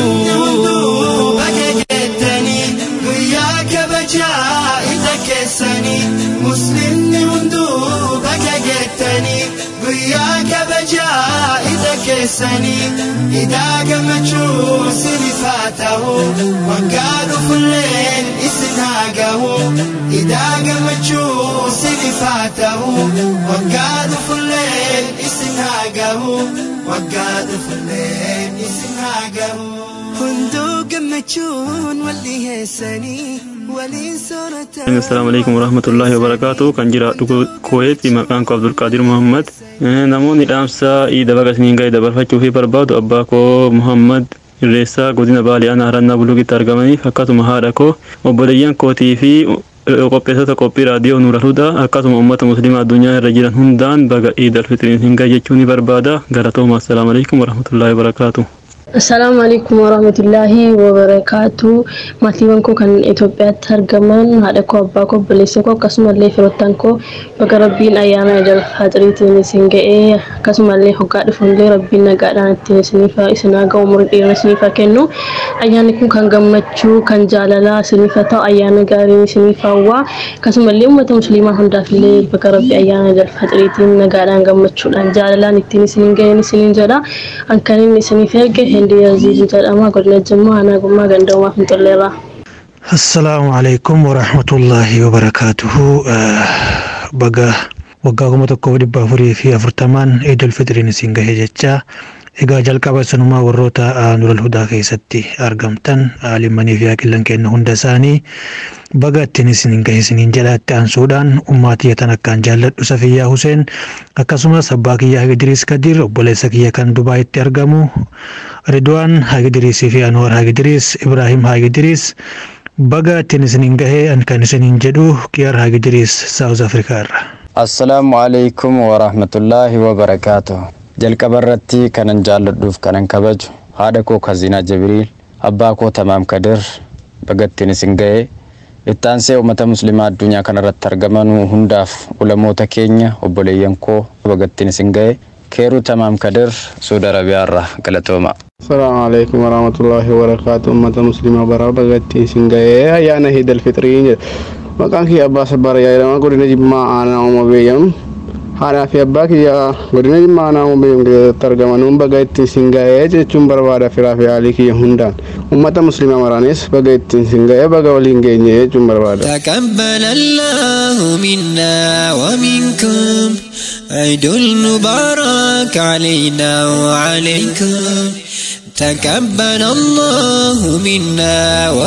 Baga geettanii guyyaa kabajaa ida keessanii muslimni hunduu baga geettanii guyyaa kabajaa ida keessanii idaa gammachuu sinifaa ta'u waggaa dhufulleen isin haa gahu idaa gammachuu sinifaa ta'u waggaa dhufulleen isin haa gahu waggaa dhufulleen isin gammachuun wal dhiheessanii waliin soorata. Assalamu alaikum warahmatullahi wabarakatuh kan jiraadhu Kuweeti maqaan koo Abdulqaadir Muhammad namoonni dhaamsa iida baga isiniin ga'e dabarfachuu fi barbaadu abbaa koo Muhammad Irreessaa godina Baalee aanaa harannaa bulugitti argamaniif akkasuma haadha koo obboleeyyan kootii fi qopheessota qophii raadiyoo Nuura Hudaa akkasuma uummata musliimaa addunyaa irra jiran hundaan baga iid alfitiriin isin ga'e jechuu ni barbaada galatooma assalaamu alaikum warahmatullahi wabarakaatu. Assalaamu alaikum warahmatullahi wabarakaatu. Maatiiwwan koo kan Itoophiyaatti argaman haadha koo abbaa koo obboleessa koo akkasumallee firoottan koo baga rabbiin ayyaana idil faaxiriitiin isin ga'ee akkasumallee hoggaa dhufunillee rabbiin nagaadhaan ittiin isiniif isin haga umurii dheeraa isiniif kennu ayyaanni kun kan gammachuu kan jaalalaa isiniif ta'u ayyaana gaarii isiniif hawwaa akkasumallee uummata musliimaa hundaafillee baga rabbii ayyaana idil faaxiriitiin nagaadhaan gammachuudhaan jaalalaan ittiin isin ga'een isiniin jedha kan inni isiniif erge hindi aziz jedhama godina jimmaa aanaa gummaa gandoomaa finxolleerraa. Assalaamu alaikum warahmatullahi wabarakaatuhu baga waggaa kuma tokkoof dhibba afurii fi afurtamaan idul fitiriin isin gahe jecha egaa jalqaba sanumaa warroota nural hudaa keessatti argamtan limmanii fi haqillan kenna hunda isaanii baga ittiin isin gahe isiniin jedhaatti aansuudhaan ummaatii tan akkaan jaalladhu safiyyaa Huseen akkasumas abbaa kiyyaa Hagidiriis Kadir obboleessa kiyya kan Dubaayitti argamu Ridwaan Hagidiriisii fi Anwar Hagidiriis Ibrahim Hagidiriis baga ittiin isiniin gahee kan isiniin jedhu Kiyaar Hagidiriis Saawuz Afrikaa irra. Assalaamu alaikum warahmatullaahi wabarakaatuh. Jalqaba irratti kanan jaalladhuuf kanan kabaju haadha koo Kazinaa Jibriil abbaa koo Tamaam Kadir baga ittiin isin gahee ittaansee uummata musliimaa addunyaa kanarratti argaman hundaaf ulamoota keenya obboleeyyan koo baga ittiin isin gahee keeruu Tamaam Kadir Suudi Arabiyaarraa galatooma. Assalamu alaikum warahmatullahi wabarakatuh ummata muslimaa baraa baga ittiin isin gahee ayyaana Iidul Fixrii maqaan kiyya abbaa sabbaara yaadama godina jimmaa aanaa uuma beeyam haadhaa fi abbaa kiyya godina jimmaa aanaa uuma beeyam keessatti argaman baga ittiin isin gahee jechuun barbaada firaa fi haalii kiyya hundaan ummata muslimaa maraanis baga ittiin isin gahee baga waliin geenye jechuun barbaada. تقبل الله منا ومنكم عيد المبارك علينا وعليكم تقبل الله منا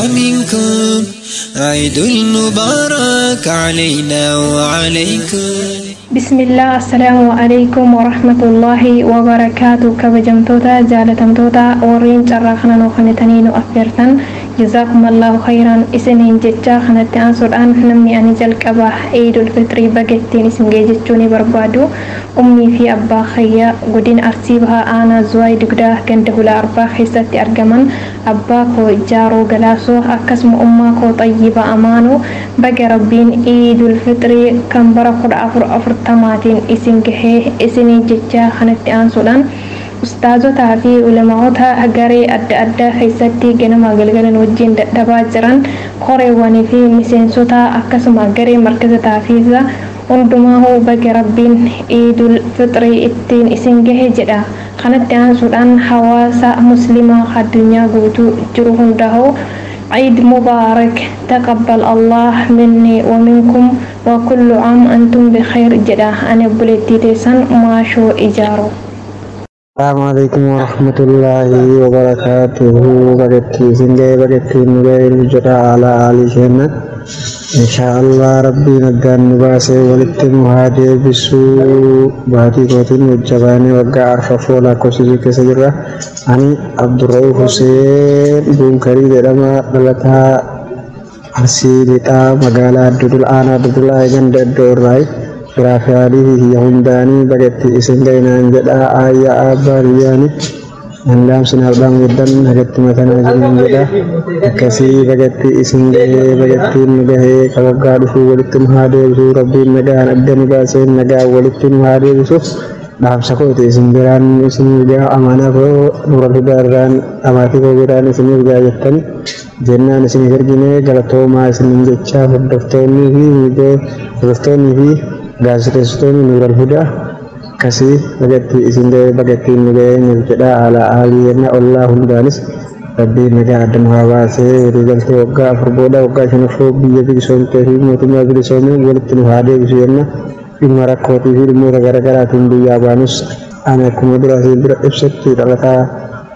ومنكم عيد المبارك علينا وعليكم بسم الله السلام عليكم ورحمة الله وبركاته كبجمتوتا جالتمتوتا ورين جراخنا نوخنتنين أفيرتن جزاكم الله خيرا إسنين جتشا خنت أنصر أن نمني أن جلقبا عيد الفطر بقتين اسم جيجتشوني بربادو أمي في أبا خيا قدين أرسيبها أنا زواي دقدا كنته لأربا خيستي أرقمن أبا كو جارو قلاسو أكسم أما كو طيبة أمانو بقى ربين عيد الفطر كم برقود أفر أفر tamaatiin isin gahee isinii jecha kanatti aansuudhaan ustaazotaa fi ulamaa'ota garee adda addaa keessatti ganama galgalan wajjin dadhabaa jiran koreewwanii fi miseensota akkasuma garee markazataa fi hundumaa baga rabbiin iidul fixrii ittiin isin gahe jedha kanatti aansuudhaan hawaasa muslimaa addunyaa guutuu jiru hundaa'u عيد مبارك تقبل الله مني ومنكم وكل عام أنتم بخير جدا أنا بلتي تيسان ما شو إجارو السلام عليكم ورحمة الله وبركاته بقتي سنجي بقتي نبيل جرى على آل جنة إن شاء الله ربي نقان نباسي ولت مهادي بسو باتي قوتين وجباني وقع عرف فولا كوسيجي كسجرة أني عبد الرؤوف حسين بن كريم لما دلتا arsii lixaa magaalaa addudul aanaa addudul aayigan daddoo irraa firaafiyaadii fi hundaanii bagatti isin gaynaan jedhaa aayyaa abbaa biyyaani handaamsin haldhaan guddan bagatti matanaa jiran jedha akkasii bagatti isin gahee bagattiin nu gahee kabaggaa dhufuu walitti nu haa deebisuu rabbiin nagaan adda nu baaseen nagaan walitti nu haa deebisuuf dhaamsa kooti isin biraan isiniif gaa amanaa koo nura fidaa irraan amaatii koo biraan isiniif gaa jettani jennaan isiniif ergine galatoomaa isinin jechaa hordoftoonnii fi miidhee hordoftoonnii fi gaazexeessitoonni nuural hudaa akkasii bagatti isin ga'ee bagattiin nu ga'ee nuuf jedhaa haala haalii yenna ollaa hundaanis rabbiin nagaa adda nu haa baasee walii galtee waggaa afur booda waggaa shanaffoo biyya bilisoomtee fi mootummaa bilisoomee walitti nu haa deebisu yenna dhimma rakkootii fi dhimmoota garaagaraatiin biyyaa baanus ani akkuma dura asiin bira ibsatti dhalataa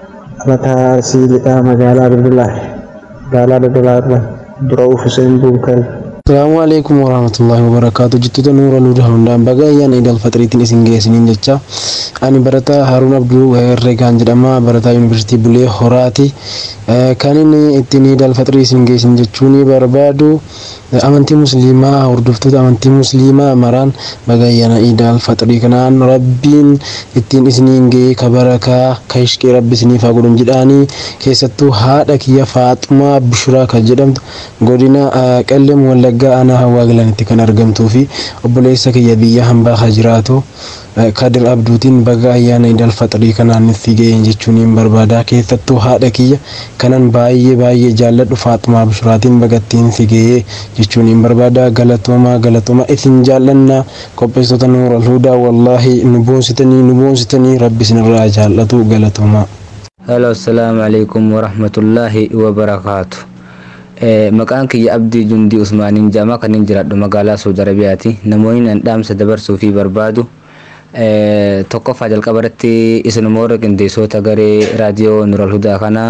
Mataa Arsii Lixaa magaalaa Daldalaa magaalaa Daldalaa irraa dura Hussein Buukari. Salaamu alaikum warahmatullahi wabarakatuh jittoota nuura luuda hundaan baga ayyaana idil faxiriitiin isin geessiniin jecha ani barataa Haruun Abduu Herreegaan jedhama barataa yuunivarsiitii Bulee Horaati kan inni ittiin idil faxirii isin geessin jechuun barbaadu amantii musliimaa hordoftoota amantii musliimaa maraan baga ayyaana idil faxirii kanaan rabbiin ittiin isiniin ga'ee ka barakaa ka ishqee rabbi isiniif haa godhun jedhaanii keessattuu haadha kiyya Faaxumaa Bishuraa kan jedhamtu godina Qellem Wallaggaa aanaa hawaa galanitti kan argamtuu fi obboleessa kiyya biyya hambaa haa jiraatu Kadir Abduutiin baga ayyaana idil faxirii kanaan itti ga'een jechuun hin barbaada keessattuu haadha kiyya kanan baay'ee baay'ee jaalladhu Faaxumaa Bishuraatiin bagattiin si ga'ee jechuun hin barbaada galatooma galatooma isin jaallanna qopheessitoota nuura alhudaa wallaahi nu boonsitanii nu boonsitanii rabbi isinirraa jaallatu galatooma. Hello, assalamu alaikum warahmatullahi wabarakatuh. maqaan kiyya abdii jundii usmaaniin jaamaa kan hin jiraadhu magaalaa saudi arabiyaati namoonni nan dhaamsa dabarsuu fi barbaadu tokkoffaa jalqaba irratti isinuma warra qindeessota garee raadiyoo nural hudaa kanaa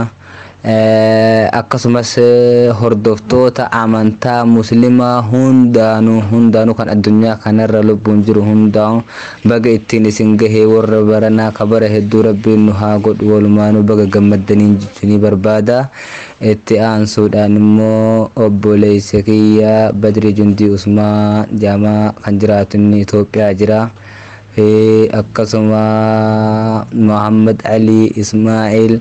akkasumas hordoftoota amantaa muslimaa hundaanuu hundaanuu kan addunyaa kanarra lubbuun jiru hundaa'u baga ittiin isin gahee warra baranaa kabara hedduu rabbiin nu haa godhu walumaanuu baga gammaddaniin jechuun barbaada itti aansuudhaan immoo obboleessa kiyya badri jundii usmaa jaamaa kan jiraatu inni Itoophiyaa jira. fi akkasuma Muhammad Ali Ismail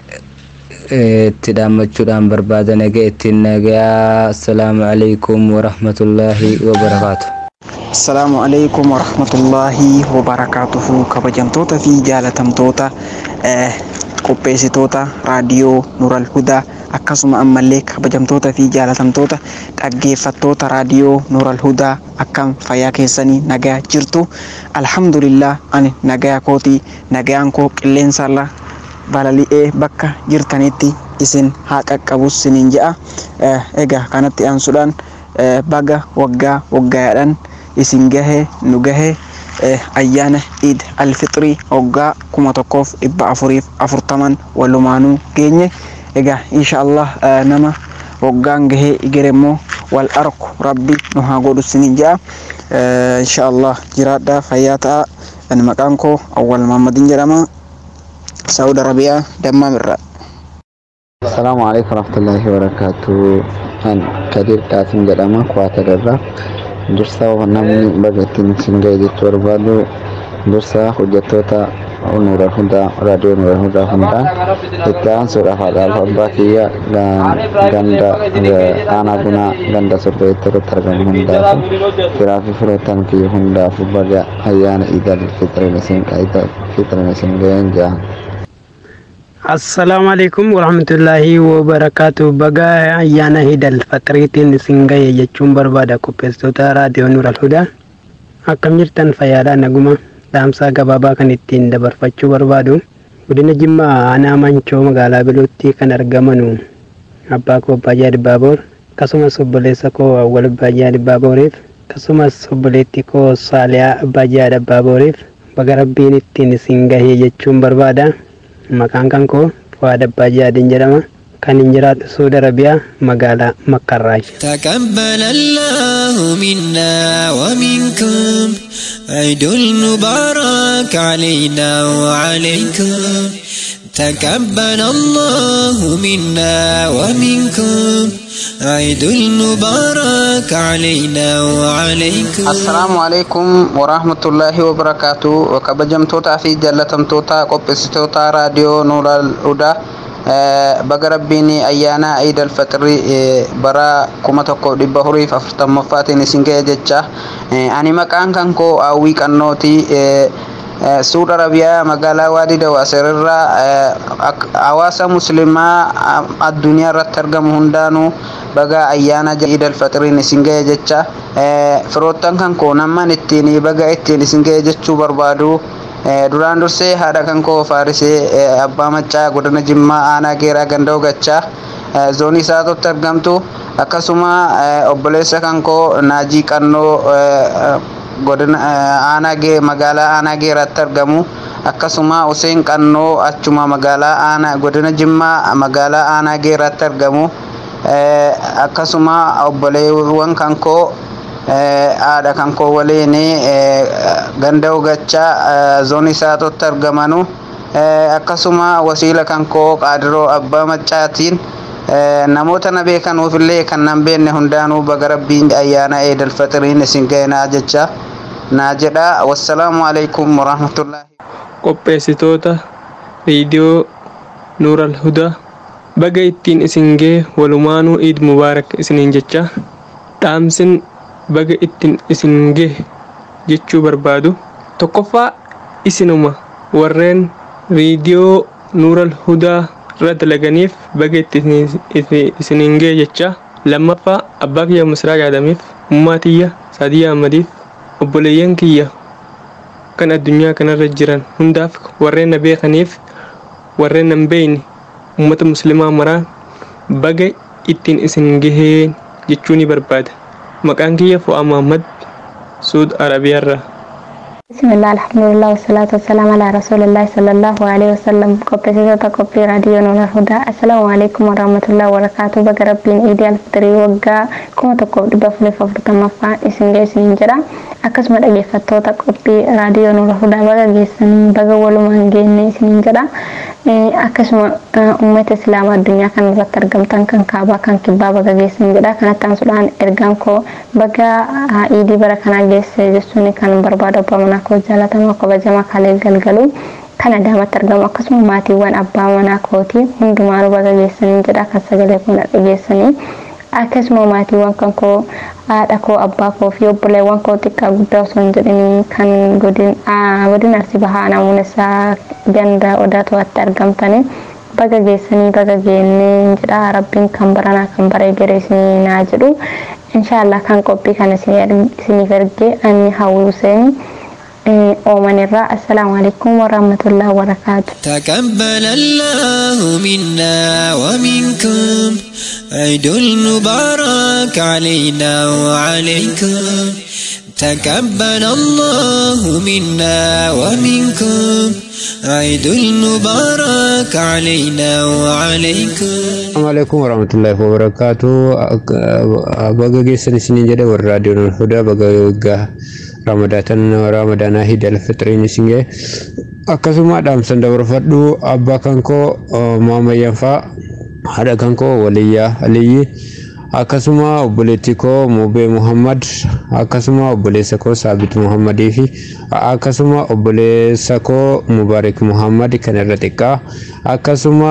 itti dhaammachuudhaan barbaada nagaa ittiin nagaa assalaamu alaikum warahmatullaahi wabarakaatu. Assalaamu alaikum warahmatullaahi wabarakaatuhu kabajamtoota fi jaalatamtoota qopheessitoota raadiyoo Nural Hudaa akkasuma ammallee kabajamtoota fi jaalatamtoota dhaggeeffattoota raadiyoo Nural Hudaa akkam fayyaa keessanii nagaa jirtu alhamdulillah ani nagaa kootii nagaan koo qilleensarra balali'ee bakka jirtanitti isin haa qaqqabus siniin je'a egaa kanatti aansuudhaan baga waggaa waggaadhaan isin gahee nu gahee ayyaana iid alfixrii waggaa kuma tokkoof dhibba afuriif afurtaman walumaanuu geenye egaa insha allah nama waggaan gahee igere immoo wal arku rabbi nu haa godhu siniin je'a insha allah jiraadhaa fayyaa ta'a ani maqaan koo awwal maammadin jedhama saudi arabiyaa dammamirraa السلام عليكم ورحمة الله وبركاته أنا كدير قاسم جدما كواتر الرا درسا ونمني بغتين سنجي جيت وربادو درسا حجتوتا نور الهدى راديو نور الهدى هندا إتان سورة هذا الفباكية غندا أنا بنا غندا سورة ترو ترغم هندا كرافي فروتان كي هندا فبغا أيان إذا الفطر نسين إذا الفطر نسين جان assalaamu alaikum warahmatullaahi wabarakaatu baga ayyaana hidal faxiriitiin isin gahe jechuun barbaada qopheessitoota raadiyoo nural hudaa akkam jirtan fayyaadhaa naguma dhaamsaa gabaabaa kan ittiin dabarfachuu barbaadu godina jimmaa aanaa mancoo magaalaa biluutti kan argamanu abbaa koo abbaayyaa dibbaaboor akkasumas obboleessa koo awwal abbaayyaa dibbaabooriif akkasumas obboleettii koo saaliyaa abbaayyaa dibbaabooriif baga rabbiin ittiin isin gahee jechuun barbaada maqaan kan koo Fuwaad Abbaa Jaadiin jedhama kan hin jiraatu Suudi Arabiyaa magaalaa Makkarraayi. تقبل الله منا ومنكم عيد المبارك علينا وعليكم تقبل الله منا ومنكم عيد المبارك علينا وعليكم assalaamu alaikum warahmatullaahi wabarakaatu kabajamtootaa fi jaalatamtoota qopheessitoota raadiyoo nuural hudaa baga rabbiin ayyaana iid alfaxirii bara kuma tokko dhibba afuriif afurtamaffaatiin isin ga'e jecha ani maqaan kan koo hawwii qannooti suud arabiyaa magaalaa waadii dawaaserirraa hawaasa muslimaa addunyaa irratti argamu hundaanuu baga ayyaana iid alfaxiriin isin ga'e jecha firoottan kan koo namman ittiin baga ittiin isin ga'e jechuu barbaadu duraan dursee haadha kan koo faarisee abbaa maccaa godina jimmaa aanaa geeraa ganda gachaa zoonii isaatotti argamtu akkasuma obboleessa kan koo naajii qannoo godina aanaa magaalaa aanaa geeraatti argamu akkasuma Hussein Qannoo achuma magaalaa aanaa godina Jimmaa magaalaa aanaa geerratti argamu akkasuma obboleewwan kan koo haadha kan koo waliin ganda ugachaa zoonii isaatotti argamanu akkasuma wasiila kan koo qaadiroo abbaa maccaatiin namoota na beekanuufillee kan nan beekne hundaanuu baga rabbiin ayyaana eedal faxiriin isin ga'inaa jecha naa jedha wassalaamu alaikum warahmatullaahi qopheessitoota riidiyoo nuural hudaa baga ittiin isin gee walumaanuu iid mubaarak isiniin jecha dhaamsin baga ittiin isin gee jechuu barbaadu tokkoffaa isinuma warreen riidiyoo nuural hudaa irra dalaganiif baga itti isiniin gee jecha lammaffaa abbaa kiyya misraa yaadamiif ummaa tiyya saadiyyaa ammadiif obboleeyyan kiyya kan addunyaa kanarra jiran hundaaf warreen na beekaniif warreen nan beeyne ummata muslimaa maraa baga ittiin isin gahee jechuu ni barbaada maqaan kiyya fu'aa muhammad suud arabiyaarraa بسم الله الحمد لله والصلاة والسلام على رسول الله صلى الله عليه وسلم قبل سيدة قبل راديو نور الهدى السلام عليكم ورحمة الله وبركاته بك ربين إيدي الفطري وقا كما تقول دبا فلي ففرط مفا إسن جيسن جرا أكس مدى جيفتو تقبل راديو نور الهدى بك جيسن بك ولو من جيني إسن جرا akkasuma uummata islaamaa addunyaa kana irratti argamtan kan kaabaa kan kibbaa baga geessan jedha kanatti aansuudhaan ergaan koo baga iidii bara kanaa geesse jechuun kan barbaadu abbaa manaa koo jaalatamaa kabajamaa kalee galgalu kan adaamatti argamu akkasuma maatiiwwan abbaa manaa kootii hundumaanuu baga geessanii jedha kan sagalee kun dhageessanii akkasuma maatiiwwan kan koo haadha koo abbaa koo fi obboleewwan koo xiqqaa guddaa osoo hin jedhini kan godin arsii bahaa namoonni isaa ganda odaa to'atti argamtanii baga geessanii baga geennee jedha rabbiin kan baranaa kan baree garee isinii naa jedhu inshaallah kan qophii kana isiniif ergee ani hawwi huseeni ooman irraa assalaamu alaikum warahmatullahi wabarakaatu تقبل الله منا ومنكم عيد المبارك علينا وعليكم تقبل الله منا ومنكم عيد المبارك علينا وعليكم السلام عليكم ورحمة الله وبركاته baga geessan isiniin jedhe warra raadiyoon hudaa baga waggaa ramadatan ramadaanaa hidal fitriin isin ga'e akkasuma dhaamsan dabarfadhu abbaa kan koo maamayyanfaa haadha kan koo waliyyaa aliyyi akkasuma obboleettii koo mubee muhammad akkasuma obboleessa koo saabit muhammadii fi akkasuma obboleessa koo mubaarik muhammad kan irra xiqqaa akkasuma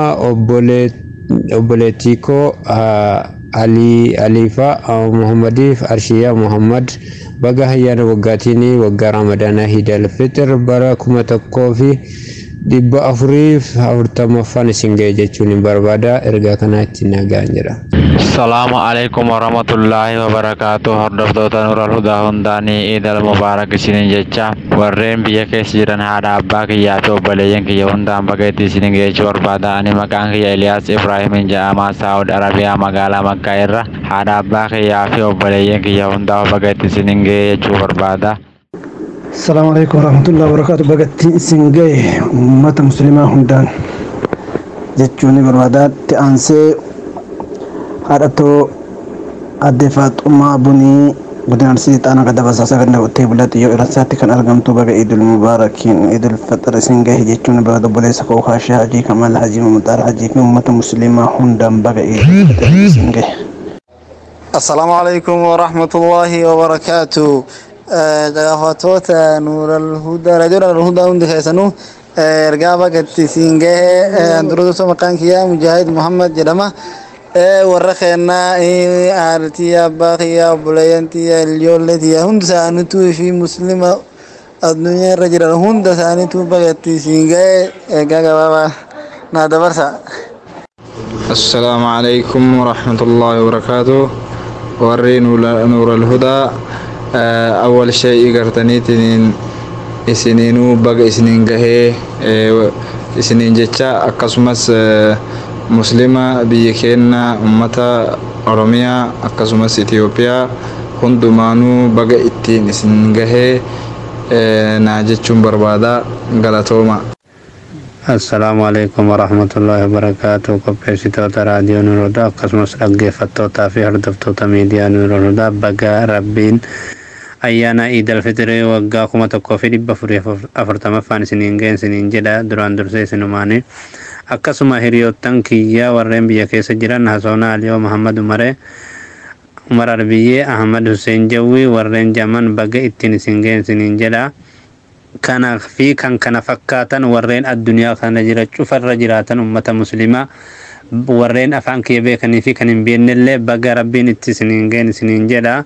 obboleettii koo alii aliifa muhammadiif arshiyaa muhammad baga ayyaana waggaatiin waggaa ramadaanaa hidal fixir bara kuma tokkoo fi dhibba afuriif afurtamaffaan isin ga'e jechuun hin barbaada ergaa kanaa ittiin nagaan jedha. Salaamu alaikum warahmatullahi wabarakatuh hordoftoota nural hudaa hundaanii iidal mubaarak isiniin jecha warreen biyya keessa jiran haadha abbaa kiyyaa fi obboleeyyan kiyya hundaan baga itti isiniin geechuu barbaada ani maqaan kiyya Eliyaas Ibraahimin jedhamaa Saawud Arabiyaa magaalaa Makkaa irra haadha abbaa kiyyaa fi obboleeyyan kiyya hundaa baga itti isiniin geechuu barbaada. السلام عليكم ورحمة الله وبركاته بقتي سنجي أمة مسلمة هندان جتشوني بربادات تأنسي هادتو أدفات أمة بني بدنا نسيت أنا قد بس أسافر نبتي بلاتي يو إرساتي كان ألقمتو بقى عيد المباركين عيد الفطر سنجي جتشوني بربادات بوليس كو خاشي حجي كمال حجي ممتار حجي أمة مسلمة هندان بقى عيد الفطر سنجي السلام عليكم ورحمة الله وبركاته dhaggeeffattoota nuural raadiyoo nuural hudaa hundi keessanuu ergaa bagatti siin gahe durusoo maqaan kiyyaa mujaahid muhammad jedhama warra keennaa haadhatii abbaa kiyyaa obboleeyyan tiyya ijoollee tiyya hundi isaaniituu fi muslima addunyaa irra jiran hunda isaaniituu bagatti siin gahe ergaa gabaabaa naa dabarsa. السلام عليكم ورحمة الله وبركاته وري نور الهدى awwal shay'ii gartaniitiin isiniinuu baga isiniin gahee isiniin jecha akkasumas muslima biyya keenya ummata oromiyaa akkasumas itiyoophiyaa hundumaanuu baga ittiin isin gahee naa jechuun barbaada galatooma. Assalaamu alaikum warahmatullahi wabarakaatu qopheessitoota raadiyoo Nuurodaa akkasumas dhaggeeffattootaa fi hordoftoota miidiyaa Nuurodaa baga rabbiin ayyaana iidal fitirii waggaa kuma tokkoo fi dhibba afurii afurtamaffaan isiniin ga'e isiniin jedha duraan dursee isinumaanii akkasuma hiriyoottan kiyyaa warreen biyya keessa jiran hasoona aliyoo muhammad umaree umar arbiyyee ahmad hussein jawwii warreen jaman baga ittiin isin ga'e isiniin jedha kanaa fi kan kana fakkaatan warreen addunyaa kana jira cufarra jiraatan ummata muslimaa warreen afaan kiyya beekanii fi kan hin beeknellee baga rabbiin itti isiniin ga'e isiniin jedha.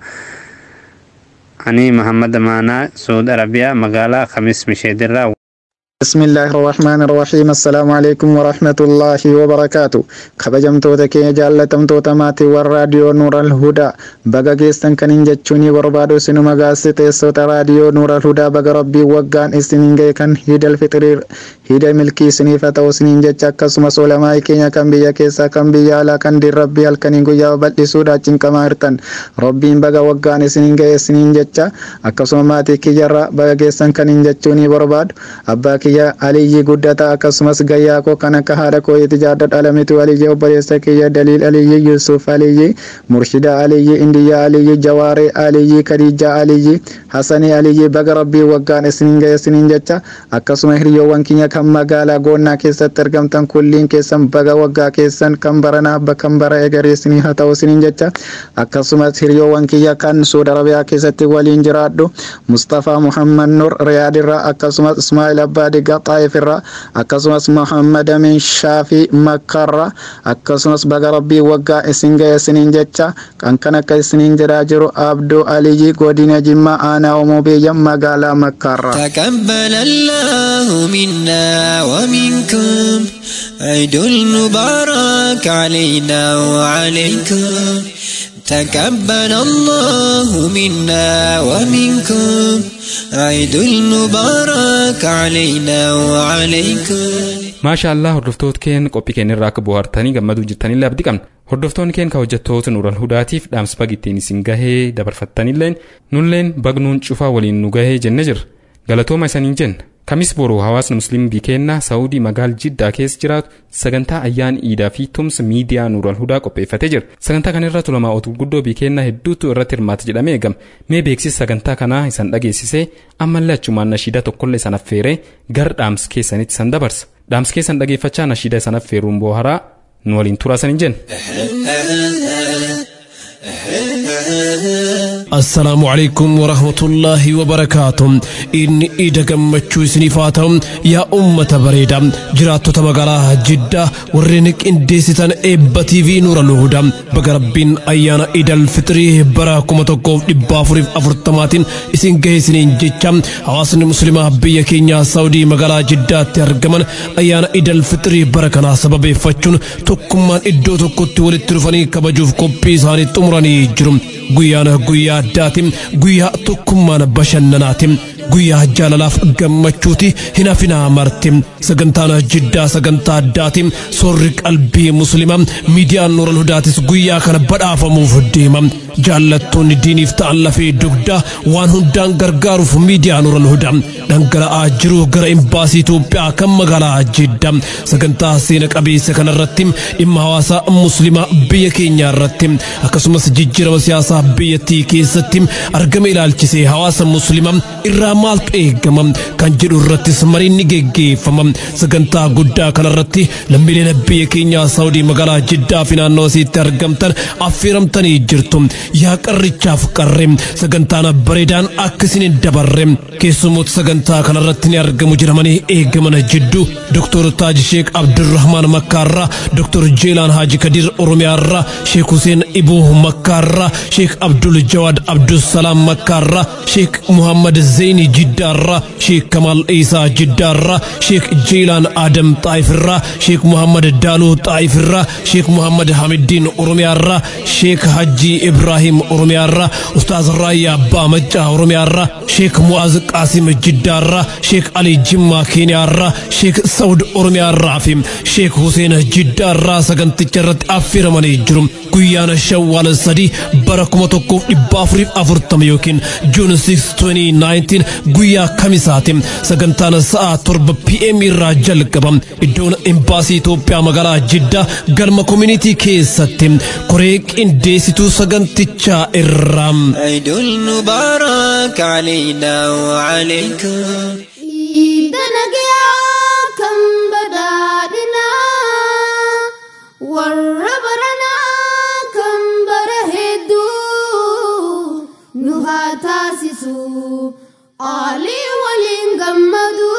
أني محمد مانا سعود عربية مقالة خميس مشيدرة بسم الله الرحمن الرحيم السلام عليكم ورحمة الله وبركاته kabajamtoota keenya jaallatamtoota maatii warra raadiyoo nuural hudaa baga geessan kan hin jechuuni barbaadu isinuma gaazexeessota raadiyoo nuural hudaa baga rabbii waggaan isiniin ga'e kan hidal fixiriir hida milkii isiniif haa ta'u isiniin jecha akkasumas olamaa'ii keenya kan biyya keessaa kan biyya alaa kan dirrabbii halkanii guyyaa bal'isuudha cinqamaa hirtan rabbiin baga waggaan isiniin ga'e isiniin jecha akkasuma maatii kiyyarra baga geessan kan hin jechuuni barbaadu abbaa kiyya aliyyi guddataa akkasumas gayyaa koo kan akka haadha koo itti jaadda dhalamitu aliyyi obboleessa kiyya daliil aliyyi yusuf aliyyi murshida aliyyi indiyya aliyyi jawaaree aliyyi kadijja aliyyi hasanii aliyyi baga rabbii waggaan isiniin ga'e isiniin jecha akkasuma hiriyoowwan keenya kan magaalaa goonnaa keessatti argamtan kulliin keessan baga waggaa keessan kan baranaa bakkan bara egaree isinii haa ta'u isiniin jecha akkasumas hiriyoowwan kiyya kan suuda arabiyaa keessatti waliin jiraadhu mustafaa muhammad nur riyaadirraa akkasumas ismaa'il abbaa diggaa xaayifirraa akkasumas muhammad amin shaafii makkarraa akkasumas baga rabbii waggaa isin ga'e isiniin jecha kan kan akka isiniin jedhaa jiru abduu aliyyi godina jimmaa aanaa omoo biyya magaalaa makkaarraa. تقبل الله منا ومنكم عيد المبارك علينا وعليكم تقبل الله منا ومنكم عيد المبارك علينا وعليكم maasha allah hordoftoota keen qophii keenyarraa akka bohaartanii gammaduu jirtanillee abdii qabna hordoftoonni keen ka hojjettoota nuural hudaatiif dhaamsa bag ittiin isin gahee dabarfattanilleen nulleen bagnuun cufaa waliin nu gahee jenne jirra galatooma isaniin jenna kamis boruu hawaasni musliim bikeennaa saawudii magaal jiddaa keessa jiraatu sagantaa ayyaan iidaa fi tumsa miidiyaa nuural hudaa qopheeffatee jira sagantaa kana irratti ulamaa otu guddoo bikeennaa hedduutu irratti hirmaata jedhamee eegama mee beeksisa sagantaa kanaa isan dhageessisee ammallee achumaan nashiida tokkollee isan affeeree gara dhaamsa keessanitti isan dabarsa dhaamsa keessan dhageeffachaa nashiida isan affeeruun booharaa nu waliin turaasan hin jenna. السلام عليكم ورحمة الله وبركاته إني إيدا قمتشو سنفاتا يا أمة بريدا جراتو تمغالا جدة ورينك إنديسيتان إبا تي في نور الهدى بقربين أيانا إيدا الفطري براكم تقوف إبافوريف أفرطماتين إسين جيسنين جيتشام حواسن مسلمة بيا كينيا سعودي مغالا جدة ترجمان أيانا إيدا الفطري بركنا سبب فتشون تكمان إدو تكوتي ولترفاني كبجوف كوبي ساني تمراني جرم guyyaana guyyaa addaatiin guyyaa tokkummaan bashannanaatiin guyyaa jaalalaaf gammachuuti hin hafinaa marti sagantaan jiddaa sagantaa addaatiin soorri qalbii muslimaa miidiyaan nuural hudaatis guyyaa kana badhaafamuuf deema jaallattoonni diiniif ta'an lafee dugdaa waan hundaan gargaaruuf miidiyaa nuural hudaa dhangala'aa jiru gara imbaasii Itoophiyaa kan magaalaa jiddaa sagantaa seena qabeessa kanarratti dhimma hawaasaa muslimaa biyya keenyaa irratti akkasumas jijjiirama siyaasaa biyyattii keessatti argama ilaalchisee hawaasa muslimaa irraa maaltu eegama kan jedhu irrattis mariin ni geggeeffama sagantaa guddaa kanarratti lammiileen biyya keenyaa saawudii magaalaa jiddaa fi naannoo isiitti argamtan affeeramtanii jirtu yaa qarrichaaf qarre sagantaan bareedaan akka isin dabarre keessumoota sagantaa kanarratti ni argamu jedhamanii eegaman jidduu doktor taaji sheek abdurrahmaan makkaarraa doktor jeelaan haaji kadir oromiyaarraa sheek huseen ibuu makkaarraa sheek abdul jawaad abdusalaam makkaarraa sheek muhammad zeyni jiddaarraa sheek kamal isaa jiddaarraa sheek jeelaan adam xaayifirraa sheek muhammad daaluu xaayifirraa sheek muhammad hamiddiin oromiyaarraa sheek hajji ibraahim oromiyaarraa ustaaz raayyaa abbaa maccaa oromiyaarraa sheek mu'aaz qaasim jiddaarraa sheek alii jimmaa keeniyaarraa sheek sa'ud oromiyaarraa fi sheek huseen jiddaarraa saganticha irratti affeeramanii jiru guyyaan shawwaal sadii bara kuma tokkoof dhibba afuriif afurtama yookiin juun 6 2019 guyyaa kamisaati sagantaan sa'a torba pm irraa jalqaba iddoon imbaasii Itoophiyaa magaalaa Jiddaa galma koominitii keessatti koree qindeessituu sagantichaa irraa. عيد المبارك علينا وعليكم Iidana guyyaa kan badhaadhinaa warra baranaa kan bara hedduu nu haa taasisu qaalii waliin gammadu.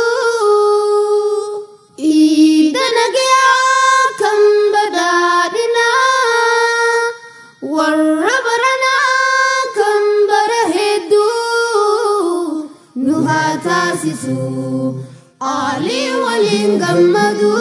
Iidana guyyaa kan badhaadhinaa warra baranaa kan bara hedduu nu haa taasisu qaalii waliin gammadu.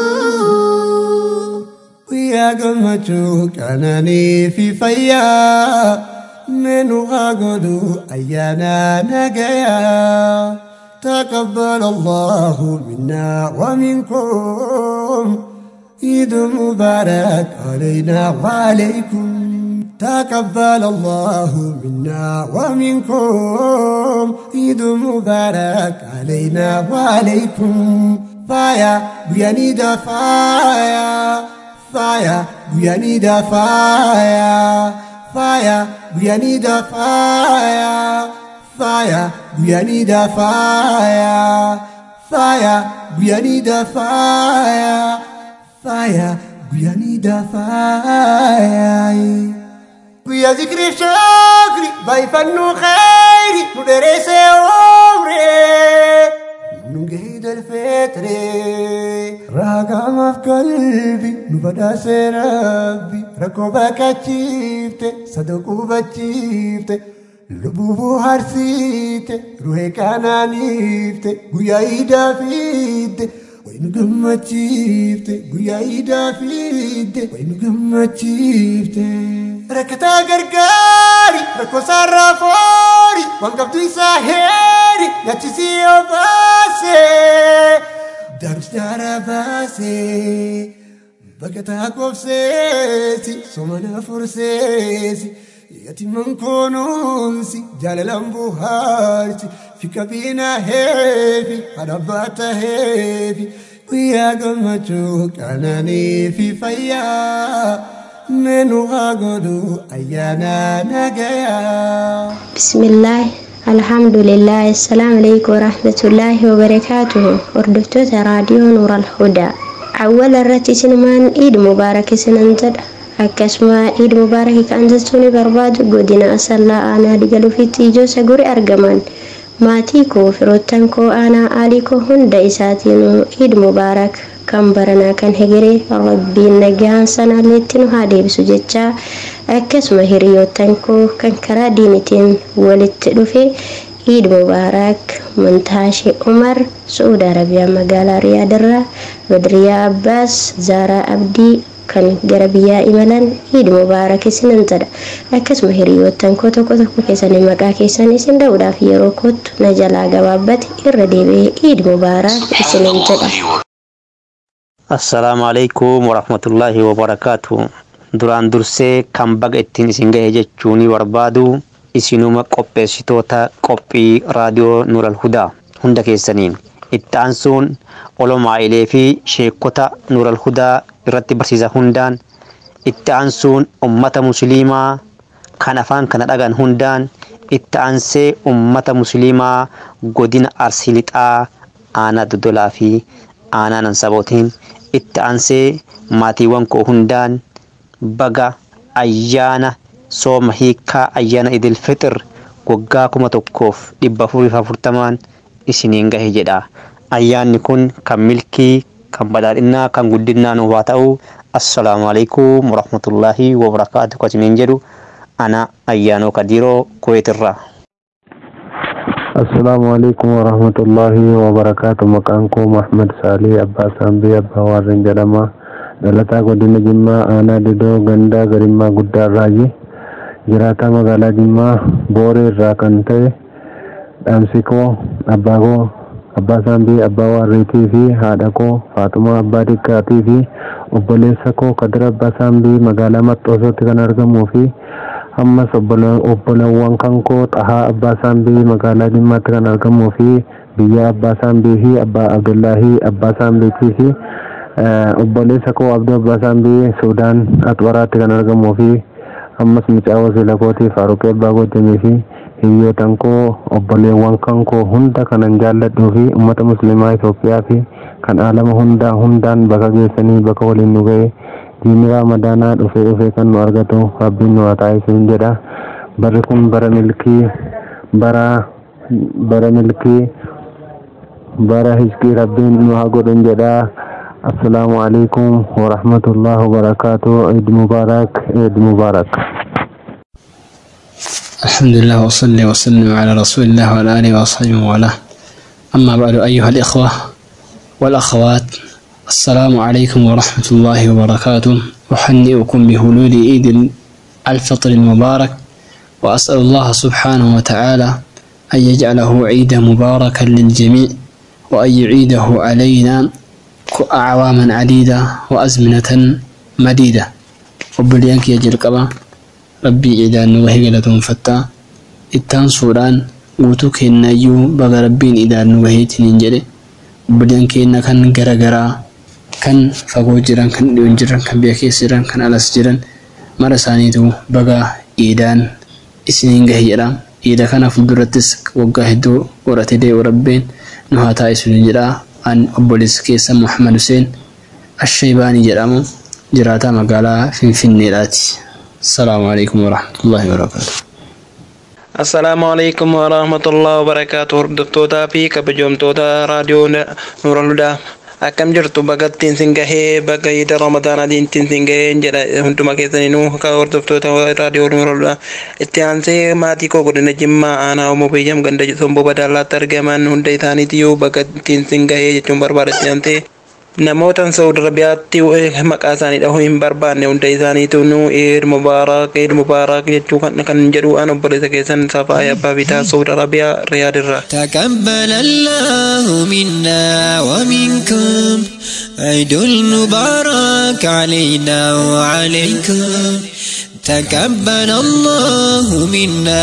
guyyaa gammachuu qananii fi fayyaa menu haa godhu ayyaana nagayaa تقبل الله منا ومنكم عيد مبارك علينا وعليكم تقبل الله منا ومنكم عيد مبارك علينا وعليكم فايا بيانيدا فايا فايا بيانيدا فايا فايا بيانيدا فايا فايا بيانيدا فايا فايا بيانيدا فايا فايا بيانيدا فايا ويا ذكر شكري بايفنو خيري ندرس عمري نجيد الفطر راقا ما في قلبي نبدا ربي ركوبك اتشيفت صدقوا بتشيفت لبوبو هرسيت روحي كانانيفت قويا ايدا فيت وين قمتشيفت قويا ايدا فيت وين قمتشيفت ركتا قرقاري ركو صرفوري وانقبتو يساهيري نتسي وباسي دارش دارا باسي بقتا قفسيسي سمنا فرسيسي يتيمن كونونسي جاللان بوهارسي في كابينا هيفي حربات هيفي ويا قمتشو كاناني في فيا منو هاقودو أيانا نجايا بسم الله الحمد لله السلام عليكم ورحمة الله وبركاته وردفتوت راديو نور الهدى أول الرتي سنمان إيد مبارك سننتد akkasuma iid mubaarakii kan jechuun barbaadu godina asallaa aanaa digaluufitti ijoo saguri argaman maatii koo firoottan koo aanaa aalii koo hunda isaatiinuu iid mubaarak kan baranaa kan hegeree rabbiin nagaan sanaalleetti nu haa deebisu jechaa akkasuma hiriyoottan koo kan karaa diinitiin walitti dhufe iid mubaarak mantaashee umar su'uud arabiyaa magaalaa riyaadirraa badriyaa abbaas zaaraa abdii kan gara biyyaa imalan iid mubaarak isinan jedha akkasuma hiriyoottan koo tokko tokko keessanii maqaa keessan isin dha'uudhaaf yeroo kottu na jalaa gabaabbate irra deebi'ee iid mubaarak isinan jedha. assalaamu alaikum warahmatullaahi wabarakaatu duraan dursee kan baga ittiin isin gahe jechuun barbaadu isinuma qopheessitoota qophii raadiyoo nuural hudaa hunda keessaniin itti aansuun olomaa'ilee fi sheekota nuural hudaa irratti barsiisa hundaan itti aansuun ummata musliimaa kan afaan kana dhagan hundaan itti aansee ummata musliimaa godina arsii lixaa aanaa dodolaa fi aanaa nansabootiin itti aansee maatiiwwan koo hundaan baga ayyaana sooma hiikaa ayyaana idil fixir waggaa kuma tokkoof dhibba afurii afurtamaan isiniin gahe jedha ayyaanni kun kan milkii kan badhaadhinnaa kan guddinaa nuuf haa ta'u assalaamu alaikum warahmatullaahi wabarakaatu kasiniin jedhu ana ayyaanoo kadiiroo kuweetirraa Assalamu alaikum warahmatullahi wabarakatuh. Maqaan koo Mahmad Saalih Abbaa Saambii Abbaa Warreen jedhama. Dhalataa godina Jimmaa aanaa Didoo gandaa garimmaa guddaa irraayi. Jiraataa magaalaa Jimmaa Booree irraa kan ta'e dhaamsi koo abbaa koo abbaa Saambii Abbaa Warreetii fi haadha koo Faatumaa Abbaa Dikkaatii fi obboleessa koo Kadir Abbaa Saambii magaalaa Maxxoosootti kan argamuu fi ammas obbolawwan kan koo xahaa abbaa saambii magaalaa dhimmaatti kan argamuu fi biyya abbaa saambii fi abbaa abdullaahii abbaa saambiitii fi obboleessa koo abduu abbaa saambii suudaan axbaraatti kan argamuu fi ammas mucaa wasiila kootii faaruqee abbaa goojjamii fi hiyyootan koo obboleewwan kan koo hunda kanan jaalladhuu fi ummata muslimaa Itoophiyaa fi kan alama hundaa hundaan bakka geessanii bakka waliin nu ga'e diinni ramadaanaa dhufee dhufee kan nu argatu rabbiin nu haa taasisu jedha barri kun bara milkii bara bara milkii bara hizqii rabbiin nu haa godhun jedha assalaamu alaikum warahmatullahi wabarakaatu eid mubaarak eid mubaarak الحمد لله وصلي وسلم على رسول الله وعلى آله وأصحابه وله أما بعد أيها الإخوة والأخوات السلام عليكم ورحمة الله وبركاته أحنئكم بهلول عيد الفطر المبارك وأسأل الله سبحانه وتعالى أن يجعله عيدا مباركا للجميع وأن يعيده علينا أعواما عديدة وأزمنة مديدة وبليانك يجل قبا rabbii idaan nu gahee galatoonfattaa ittaan suudhaan guutuu keennayyuu baga rabbiin idaan nu gaheetiin jedhe obboleen keenya kan garagaraa kan fagoo jiran kan dhiyoon jiran kan biyya keessa jiran kan alas jiran mara isaaniitu baga idaan isiniin gahe jedha iida kana fuuldurattis waggaa hedduu godhate dee'u rabbeen nu haa taa'isuun jedha an obboleessa keessa Muhammad Hussein Ashaybaanii jedhamu jiraataa magaalaa Finfinneedhaati. السلام عليكم ورحمة الله وبركاته السلام عليكم ورحمة الله وبركاته هردفتوتا في كبجومتوتا راديو نور الهدى akkam jirtu bagattiin sin gahee baga ida ramadaanaatiin sin gahee jedha hunduma keessaniinuu ka hordoftoota raadiyoo nuuroludha itti aansee maatii koo godina jimmaa aanaa homo biyyam ganda somboo badaalaatti argaman hunda isaaniitiyyuu bagattiin sin gahee jechuun barbaada itti aansee namootan saudi arabiyaatti maqaa isaanii dhahuu hin barbaanne hunda isaaniitu nu eid mubaarak eid mubaarak jechuu kan jedhu an obboleessa keessan safaaya abbaa bitaa saudi arabiyaa riyaadirraa تقبل الله منا ومنكم عيد المبارك علينا وعليكم تقبل الله منا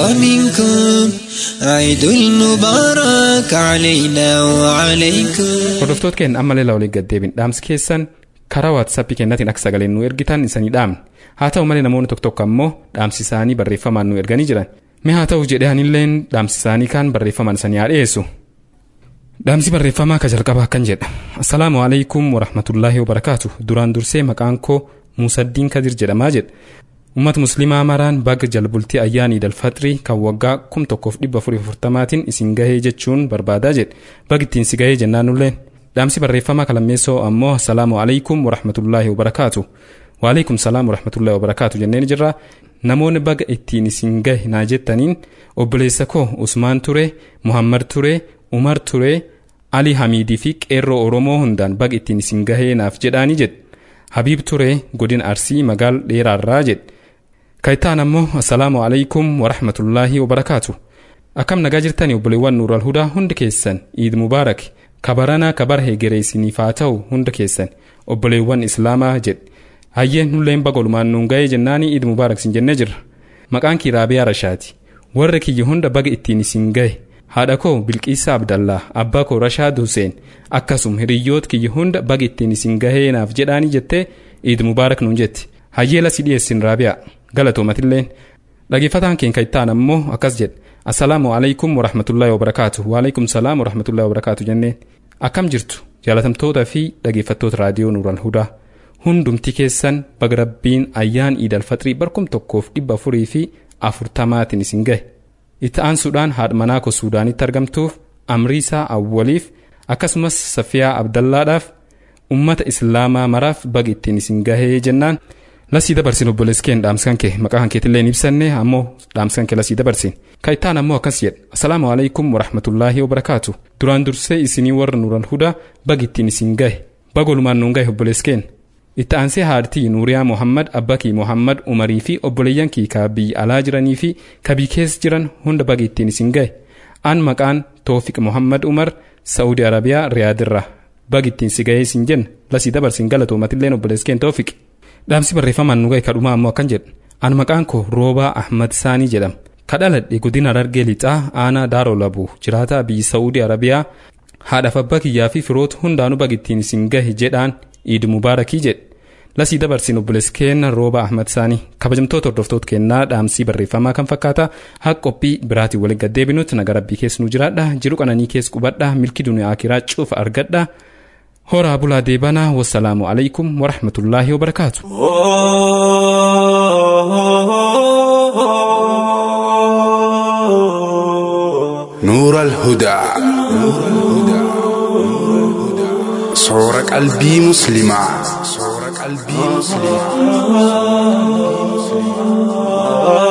ومنكم عيد المبارك علينا وعليكم hordoftoota keenya ammallee laa waliin gaddeebin dhaamsi keessan karaa waatsaappii kennaatiin akka sagaleen nu ergitan isanii dhaamne haa ta'u malee namoonni tokko tokko ammoo dhaamsi isaanii barreeffamaan nu erganii jiran mee haa ta'u jedhee anilleen dhaamsi isaanii kaan barreeffamaan isanii haa dhiyeessu. Dhaamsi barreeffamaa ka jalqabaa kan jedha assalaamu alaikum warahmatullaahi wabarakaatu duraan dursee maqaan koo Muusaddiin Kadir jedhamaa jedha ummata muslimaa maraan baga jalbultii ayyaana iidal faxirii kan waggaa kum tokkoof dhibba afurii afurtamaatiin isin gahee jechuun barbaadaa jedhe bagi ittiin si gahee jennaan nulleen dhaamsi barreeffamaa kalammeessoo ammoo assalaamu alaikum warahmatullaahi wabarakaatu waalaikum salaam warahmatullaahi wabarakaatu jenneen jirra namoonni baga ittiin isin gahe naa jettaniin obboleessa koo usmaan ture muhammad ture umar ture ali hamiidii fi qeerroo oromoo hundaan baga ittiin isin gahee naaf jedhaanii jedhe habiib ture godina arsii magaal dheeraarraa jedhe kayitaan ammoo assalaamu alaikum warahmatullaahi wabarakaatu akkam nagaa jirtanii obboleewwan nuural hudaa hundi keessan iid mubaarak kabaranaa kabara hegeree isiniif haa ta'u hunda keessan obboleewwan islaamaa jedhe hayyeen nulleen bagolumaan nuun ga'ee jennaanii iid mubaarak sin jennee jirra maqaan kii raabiyaa rashaati warra kiyya hunda baga ittiin isin gahe haadha koo bilqiisa abdallaa abbaa koo rashaad huseen akkasum hiriyyoota kiyya hunda baga ittiin isin gahee naaf jedhaanii jettee iid mubaarak nuun jetti hayyee lasi dhiyeessin raabiyaa galatoomatilleen dhageeffataan keenya ittaan ammoo akkas jedhe assalaamu alaikum warahmatullaahi wabarakaatu waalaikum salaam warahmatullaahi wabarakaatu jenneen akkam jirtu jaalatamtoota fi dhageeffattoota raadiyoo nuural hudaa hundumti keessan baga rabbiin ayyaan iidal faxirii barkum tokkoof dhibba afurii fi afurtamaatiin isin gahe itti aansuudhaan haadha manaa koo suudaanitti argamtuuf amriisaa awwaliif akkasumas safiyaa abdallaadhaaf ummata islaamaa maraaf baga ittiin isin gahee jennaan lasii dabarsin obboleessi keen dhaamskan kee maqaa kan keetillee ibsanne ammoo dhaamskan kee lasii dabarsin kayitaan ammoo akkas jedhe assalaamu alaikum warahmatullaahi wabarakaatu duraan dursee isinii warra nuural hudaa baga ittiin isin gahe bagolumaan nuun gahe obboleessi keen itti aansee haadhatii nuuriyaa mohammad abbakii mohammad umarii fi obboleeyyan kii ka biyya alaa jiranii fi ka biyya keessa jiran hunda baga ittiin isin gahe an maqaan toofiq mohammad umar sa'uudi arabiyaa riyaadirra baga ittiin si gahee isin jenna lasii dabarsin galatoomatilleen obboleessi keen toofiq dhaamsi barreeffamaan nu gahe kadhumaa ammoo akkan jedhe an maqaan koo roobaa ahmad saanii jedhama kadhaladhe godina Harargee lixaa aanaa daaroo labuu jiraataa biyyi saa'uudii arabiyaa haadhaaf abbaa kiyyaa fi firoota hundaanuu bagittiin isin gahe jedhaan iid mubaarakii jedhe lasii dabarsin obboleessi keenna rooba ahmad saanii kabajamtoota hordoftoota kennaa dhaamsii barreeffamaa kan fakkaata haa qophii biraatiin waliin gaddeebinutti naga rabbii keessa nu jiraadha jiru qananii keessa qubadha milki duniyaa akiraa cufa argadha horaa bulaa deebanaa wassalaamu alaikum warahmatullaahi wabarakaatu. نور الهدى صور قلبي مسلما صور قلبي مسلما